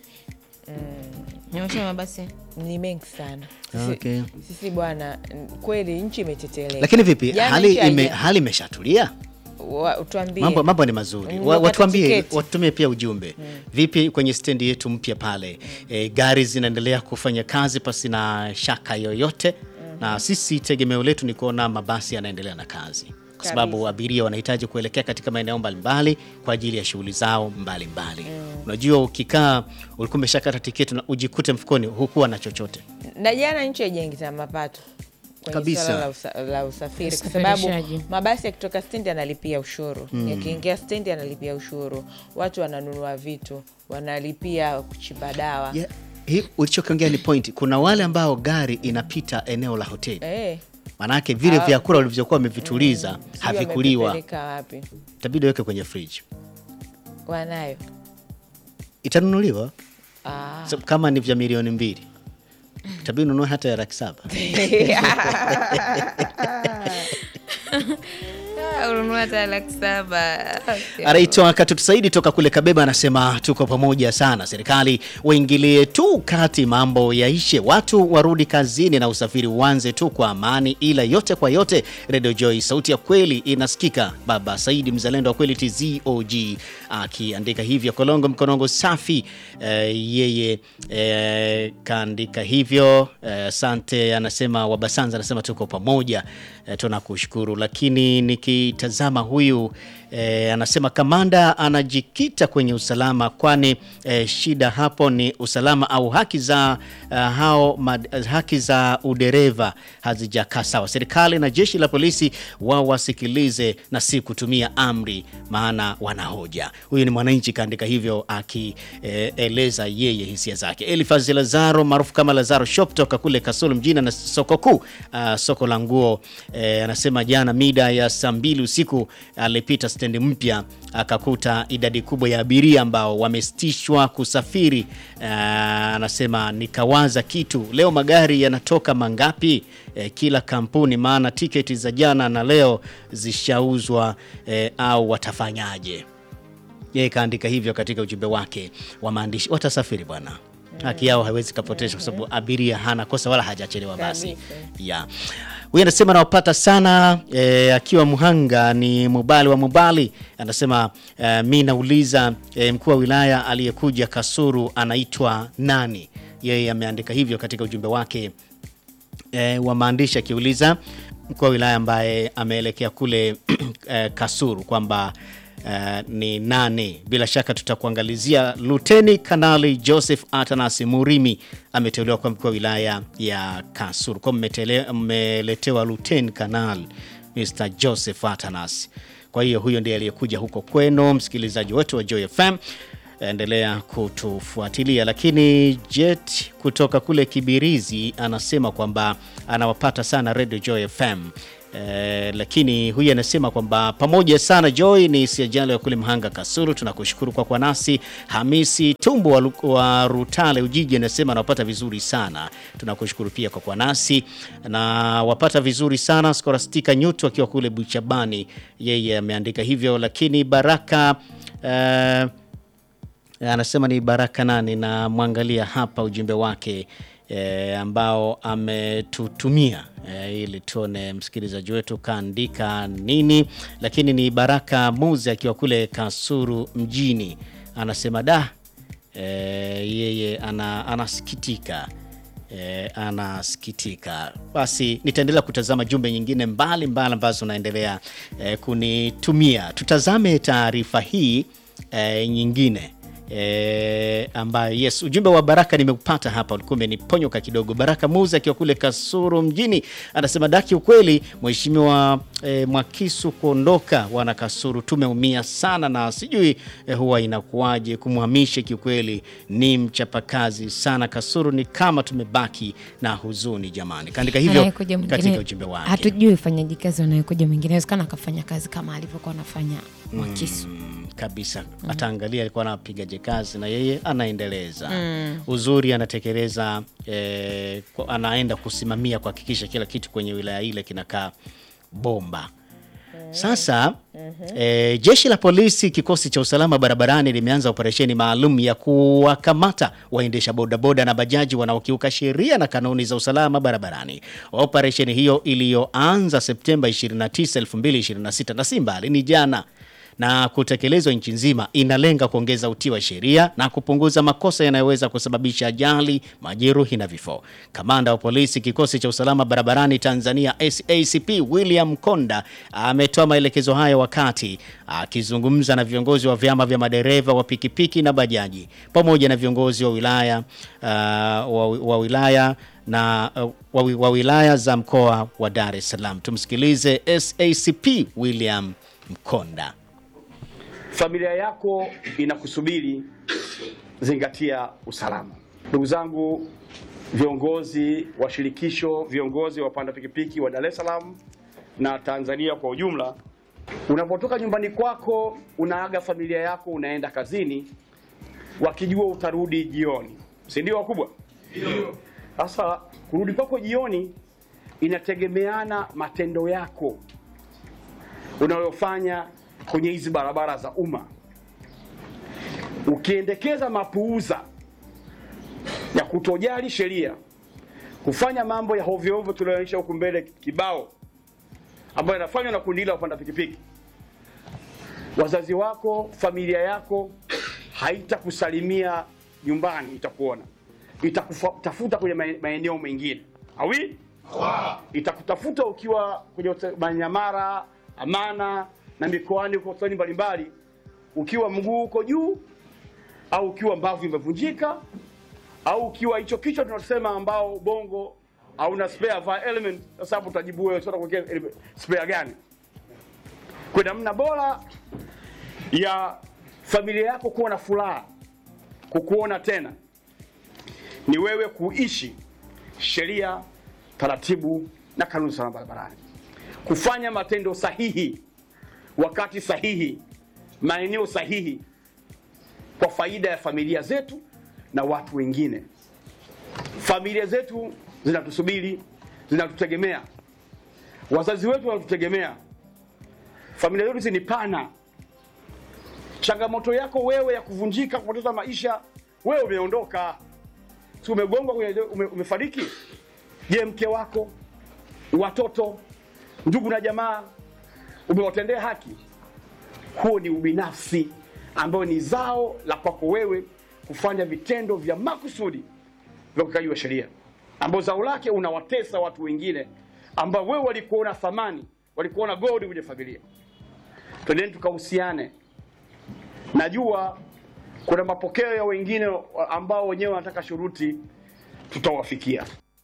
nyosha mabasi ni mengi sana sisi, Okay. sisi bwana n- kweli nchi imeteteleka lakini vipi Jana hali nchi haija- ime, hali imeshatulia wa- tuambie mambo, mambo ni mazuri Mm, Wa- wakati watuambie tiketi. watutumie pia ujumbe vipi kwenye stendi yetu mpya pale e, gari zinaendelea kufanya kazi pasi na shaka yoyote na sisi tegemeo letu ni kuona mabasi yanaendelea na kazi kwa sababu Kabisa. abiria wanahitaji kuelekea katika maeneo mbalimbali kwa ajili ya shughuli zao mbalimbali unajua ukikaa ulikuwa umeshakata tiketi na ujikute mfukoni hukuwa na chochote na jana nchi haijaingiza mapato kwenye Kabisa. swala la, usa, la usafiri kwa sababu Usafirishaji. mabasi yakitoka stendi analipia ushuru yakiingia stendi analipia ushuru watu wananunua vitu wanalipia kuchimba dawa yeah. hii ulichokiongea ni point kuna wale ambao gari inapita eneo la hoteli Eh, Manake vile Ah, vyakula walivyokuwa wamevituliza sijui havikuliwa, wamevipeleka wapi itabidi weke kwenye fridge, wanayo itanunuliwa ah. so, kama ni vya milioni mbili itabidi ununue hata ya laki saba. ununua hata laki saba Anaitwa Katutu Saidi toka kule Kabeba, anasema tuko pamoja sana, serikali waingilie tu kati, mambo yaishe, watu warudi kazini na usafiri uanze tu kwa amani, ila yote kwa yote, Radio Joy, sauti ya kweli inasikika. Baba Saidi, mzalendo wa kweli, TZOG akiandika hivyo. Kolongo Mkonongo safi, eh, yeye eh, kaandika hivyo. Eh, Asante, anasema Wabasanza, anasema tuko pamoja, eh, tunakushukuru. Lakini nikitazama huyu eh, anasema kamanda anajikita kwenye usalama, kwani eh, shida hapo ni usalama au haki za uh, hao mad, haki za udereva hazijakaa sawa. Serikali na jeshi la polisi wao wasikilize na si kutumia amri, maana wanahoja. Huyu ni mwananchi kaandika hivyo akieleza eh, yeye hisia zake. Elifazi Lazaro maarufu kama Lazaro Shop toka kule Kasulu mjini na soko kuu uh, soko la nguo eh, anasema jana mida ya saa mbili usiku alipita stendi mpya akakuta idadi kubwa ya abiria ambao wamesitishwa kusafiri. Uh, anasema nikawaza kitu, leo magari yanatoka mangapi? Eh, kila kampuni, maana tiketi za jana na leo zishauzwa eh, au watafanyaje? Yeye kaandika hivyo katika ujumbe wake wa maandishi. Watasafiri bwana, haki yao haiwezi kapotesha kwa sababu abiria hana kosa wala hajachelewa basi Kabisa. ya huyu anasema anawapata sana e, akiwa Muhanga ni Mubali wa Mubali anasema e, mi nauliza e, mkuu wa wilaya aliyekuja Kasuru anaitwa nani? Yeye ameandika hivyo katika ujumbe wake e, wa maandishi akiuliza mkuu wa wilaya ambaye ameelekea kule e, Kasuru kwamba e, ni nani. Bila shaka tutakuangalizia. Luteni Kanali Joseph Atanas Murimi ameteuliwa kwa mkuu wa wilaya ya Kasuru, kwa mmetele- mmeletewa Luteni Kanali Mr Joseph Atanas. Kwa hiyo huyo ndiye aliyekuja huko kwenu, msikilizaji wetu wa Joy FM endelea kutufuatilia. Lakini Jet kutoka kule Kibirizi anasema kwamba anawapata sana Radio Joy FM. Eh, lakini huyu anasema kwamba pamoja sana Joy ni siajali wa kule Mhanga Kasulu, tunakushukuru kwa kwa nasi. Hamisi Tumbo wa, Lu- wa Rutale Ujiji anasema anawapata vizuri sana, tunakushukuru pia kwa kwa nasi na wapata vizuri sana. Skorastika Nyutu akiwa kule Buchabani, yeye ameandika hivyo. Lakini Baraka eh, anasema ni Baraka nani, na mwangalia hapa ujumbe wake e, ambao ametutumia e, ili tuone msikilizaji wetu kaandika nini, lakini ni Baraka Muzi akiwa kule Kasuru mjini, anasema da e, yeye ana, anasikitika E, anasikitika. Basi nitaendelea kutazama jumbe nyingine mbalimbali ambazo naendelea e, kunitumia. Tutazame taarifa hii e, nyingine e, ambayo yes, ujumbe wa Baraka nimeupata hapa, ulikuwa umeniponyoka kidogo. Baraka Muzi akiwa kule Kasuru mjini anasema daki, ukweli mheshimiwa e, Mwakisu kuondoka, wana Kasuru tumeumia sana, na sijui e, huwa inakuwaje kumhamisha. Kiukweli ni mchapakazi sana, Kasuru ni kama tumebaki na huzuni jamani. Kaandika hivyo Anayekuja mwingine, katika ujumbe wake. hatujui ufanyaji kazi wanayekuja mwingine, inawezekana akafanya kazi kama alivyokuwa anafanya Mwakisu. Mm, kabisa ataangalia alikuwa anapigaje kazi na yeye anaendeleza uzuri anatekeleza eh, kwa- anaenda kusimamia kuhakikisha kila kitu kwenye wilaya ile kinakaa bomba sasa eh, jeshi la polisi kikosi cha usalama barabarani limeanza operesheni maalum ya kuwakamata waendesha bodaboda na bajaji wanaokiuka sheria na kanuni za usalama barabarani. Operesheni hiyo iliyoanza Septemba 29, 2026 na si mbali, ni jana na kutekelezwa nchi nzima inalenga kuongeza utii wa sheria na kupunguza makosa yanayoweza kusababisha ajali, majeruhi na vifo. Kamanda wa polisi kikosi cha usalama barabarani Tanzania SACP William Konda ametoa maelekezo hayo wakati akizungumza na viongozi wa vyama vya madereva wa pikipiki na bajaji pamoja na viongozi wa wilaya uh, wa, wa wilaya na uh, wa, wi- wa wilaya za mkoa wa Dar es Salaam. Tumsikilize SACP William Mkonda. Familia yako inakusubiri, zingatia usalama. Ndugu zangu viongozi wa shirikisho, viongozi wa wapanda pikipiki wa Dar es Salaam na Tanzania kwa ujumla, unapotoka nyumbani kwako unaaga familia yako, unaenda kazini, wakijua utarudi jioni, si ndio wakubwa? Sasa kurudi kwako jioni inategemeana matendo yako unayofanya kwenye hizi barabara za umma. Ukiendekeza mapuuza ya kutojali sheria, kufanya mambo ya hovyo hovyo tunayoonyesha huku mbele kibao, ambayo yanafanywa na kundi la wapanda pikipiki, wazazi wako, familia yako haitakusalimia nyumbani, itakuona, itakutafuta kwenye mae- maeneo mengine awi itakutafuta ukiwa kwenye hote- Manyamara, Amana na mikoani huko hospitali mbalimbali, ukiwa mguu uko juu au ukiwa mbavu imevunjika au ukiwa hicho kichwa tunasema ambao bongo hauna spare va element. Sasa hapo utajibu wewe, sasa kuwekea spare gani? Kwa namna bora ya familia yako kuwa na furaha kukuona tena ni wewe kuishi sheria, taratibu na kanuni za usalama barabarani, kufanya matendo sahihi wakati sahihi, maeneo sahihi, kwa faida ya familia zetu na watu wengine. Familia zetu zinatusubiri, zinatutegemea, wazazi wetu wanatutegemea. Familia zetu hizi ni pana. Changamoto yako wewe ya kuvunjika, kupoteza maisha, wewe umeondoka si umegongwa kwenye ume, umefariki? Je, mke wako, watoto, ndugu na jamaa umewatendea haki? Huo ni ubinafsi ambayo ni zao la kwako wewe kufanya vitendo vya makusudi vya ukiukaji wa sheria, ambao zao lake unawatesa watu wengine ambao wewe walikuona thamani, walikuona gold kwenye familia. Twendeni tukahusiane. Najua kuna mapokeo ya wengine ambao wenyewe wanataka shuruti, tutawafikia.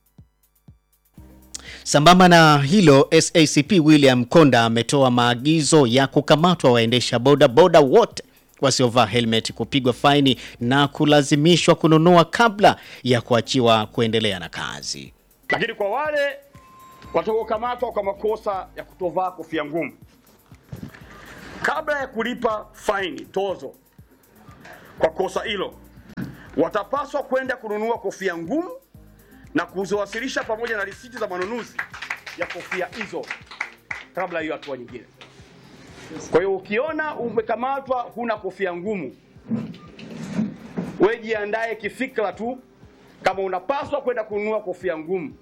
Sambamba na hilo, SACP William Konda ametoa maagizo ya kukamatwa waendesha boda boda wote wasiovaa helmet, kupigwa faini na kulazimishwa kununua kabla ya kuachiwa kuendelea na kazi. Lakini kwa wale watakaokamatwa kwa makosa ya kutovaa kofia ngumu, kabla ya kulipa faini tozo kwa kosa hilo, watapaswa kwenda kununua kofia ngumu na kuziwasilisha pamoja na risiti za manunuzi ya kofia hizo kabla hiyo hatua nyingine. Kwa hiyo ukiona umekamatwa huna kofia ngumu, wewe jiandae kifikra tu kama unapaswa kwenda kununua kofia ngumu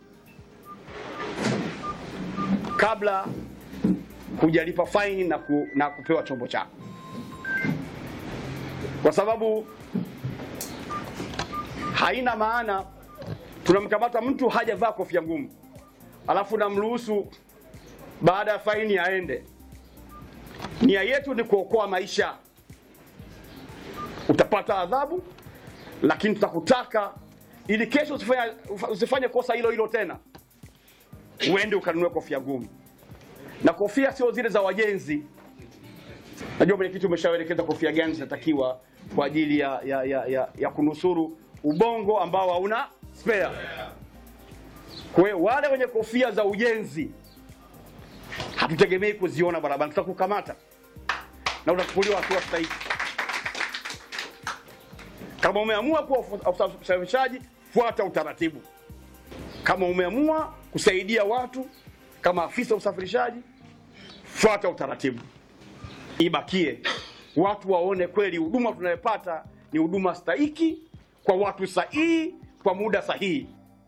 kabla hujalipa faini na, ku, na kupewa chombo chako, kwa sababu haina maana tunamkamata mtu hajavaa kofia ngumu alafu namruhusu baada ya faini aende. Nia yetu ni kuokoa maisha. Utapata adhabu, lakini tutakutaka ili kesho usifanye, usifanye kosa hilo hilo tena, uende ukanunue kofia ngumu. Na kofia sio zile za wajenzi. Najua mwenyekiti umeshaelekeza kofia gani zinatakiwa kwa ajili ya, ya, ya, ya, ya kunusuru ubongo ambao hauna spare. Kwa hiyo wale wenye kofia za ujenzi hatutegemei kuziona barabarani, tutakukamata na utachukuliwa hatua stahiki. Kama umeamua kuwa usafirishaji, fuata utaratibu. Kama umeamua kusaidia watu kama afisa usafirishaji, fuata utaratibu. Ibakie watu waone kweli huduma tunayopata ni huduma stahiki kwa watu sahihi kwa muda sahihi.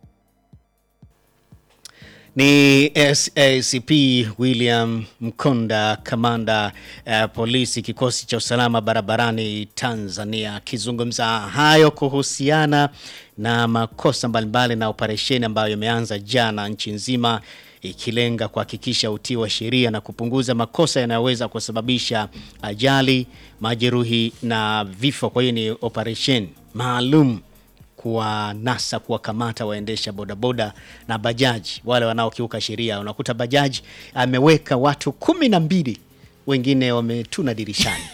Ni SACP William Mkonda, kamanda uh, polisi kikosi cha usalama barabarani Tanzania, akizungumza hayo kuhusiana na makosa mbalimbali na operesheni ambayo imeanza jana nchi nzima ikilenga kuhakikisha utii wa sheria na kupunguza makosa yanayoweza kusababisha ajali, majeruhi na vifo. Kwa hiyo ni operesheni maalum kuwanasa kuwakamata waendesha bodaboda na bajaji wale wanaokiuka sheria. Unakuta bajaji ameweka watu kumi na mbili wengine wametuna dirishani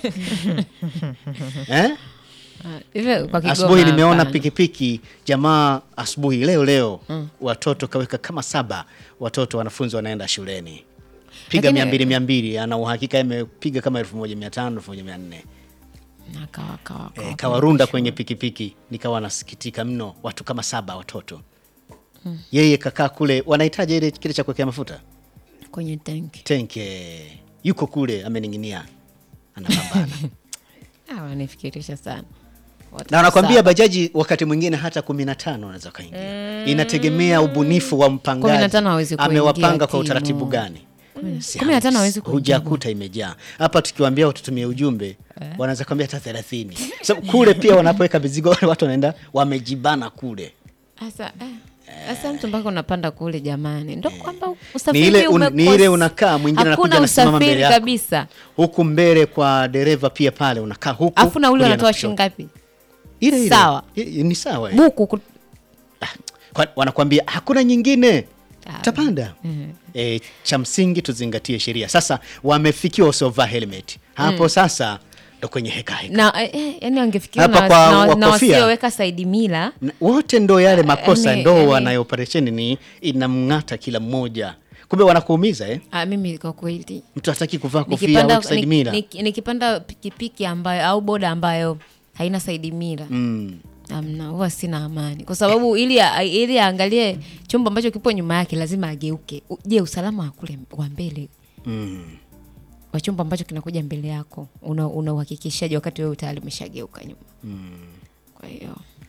eh? Hivyo kwa Kigoma Asubuhi nimeona hapana. pikipiki jamaa, asubuhi leo leo watoto kaweka kama saba watoto wanafunzi wanaenda shuleni, piga Lakini- mia mbili mia mbili ana uhakika imepiga kama elfu moja mia tano elfu moja mia nne Na kawa- kawa- Eh, kawa- kawarunda kwenye pikipiki, nikawa nasikitika mno, watu kama saba watoto. Yeye kakaa kule, wanahitaji ile kile cha kuwekea mafuta kwenye tanki. tenke, yuko kule amening'inia, anapambana Ah, wanifikirisha sana. Watu na wanakwambia saba. bajaji wakati mwingine hata kumi na tano wanaweza kaingia. Inategemea ubunifu wa mpangaji, 15 hawezi kuingia amewapanga kwa timu. utaratibu gani. Si Kumi na tano hawezi hamsi- kuingia. hujakuta imejaa hapa. Tukiwaambia watutumie ujumbe wanaweza kwambia hata thelathini. So, kule pia wanapoweka mizigo wale watu wanaenda wamejibana kule Sasa eh, sasa mtu mpaka unapanda kule jamani, ndo kwamba ni usafiri ile, un, umekosa. ni ile unakaa mwingine anakuja hakuna anasimama mbele usafiri yako kabisa. huku mbele kwa dereva pia pale unakaa huku Afu nauli kulia na wanatoa kushoto. shilingi ngapi? ile ile Sawa. I- i- ni sawa eh. Buku ku- Kwa- wanakwambia hakuna nyingine Ah, tapanda e, cha msingi tuzingatie sheria sasa wamefikiwa wasiovaa helmet hapo sasa ndo kwenye heka heka na eh, eh, yani wangefikiria Hapa na, kwa na, na wakofia. wasioweka saidi mila Na wote ndo yale makosa yani- ndo yani- wanayo operesheni ni inamng'ata kila mmoja kumbe wanakuumiza eh? ah, mimi kwa kweli mtu hataki kuvaa kofia nikipanda, au saidi mila nik- nik- nikipanda pikipiki ambayo au boda ambayo haina saidi mila mm. amna huwa sina amani kwa sababu ili a- ili aangalie chombo ambacho kipo nyuma yake lazima ageuke U- je usalama wa kule wa mbele Mm. wa chombo ambacho kinakuja mbele yako una una uhakikishaji wakati wewe tayari umeshageuka nyuma Mm. kwa hiyo kuna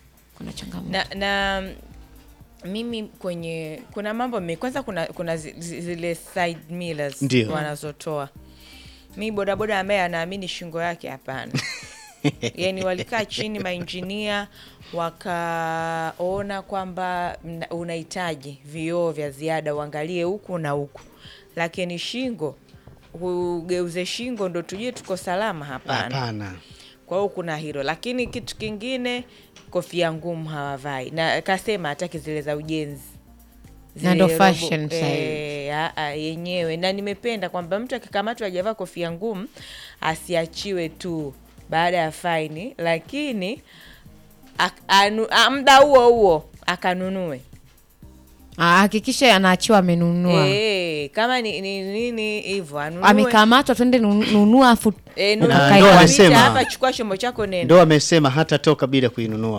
na changamoto na, na mimi kwenye kuna mambo mi kwanza kuna kuna zi- zi- zile side millers Ndio. wanazotoa mi bodaboda ambaye anaamini shingo yake hapana yani walikaa chini mainjinia wakaona kwamba mna- unahitaji vioo vya ziada uangalie huku na huku lakini shingo ugeuze shingo ndo tujue tuko salama hapana Hapana. kwa hiyo kuna hilo lakini kitu kingine kofia ngumu hawavai na kasema hataki zile za ujenzi Na ndo Zile fashion robo- sasa hivi. eh, a- a, yenyewe na nimependa kwamba mtu akikamatwa ajavaa kofia ngumu asiachiwe tu baada ya faini lakini ak- anu- a- muda huo huo akanunue Ah, hakikisha anaachiwa amenunua Eh, kama ni ni- nini hivyo anunue amekamatwa twende nu- nunua afu Eh, Na nunua ndo pita amesema- hapa chukua chombo chako nenda Ndo amesema hata toka bila kuinunua.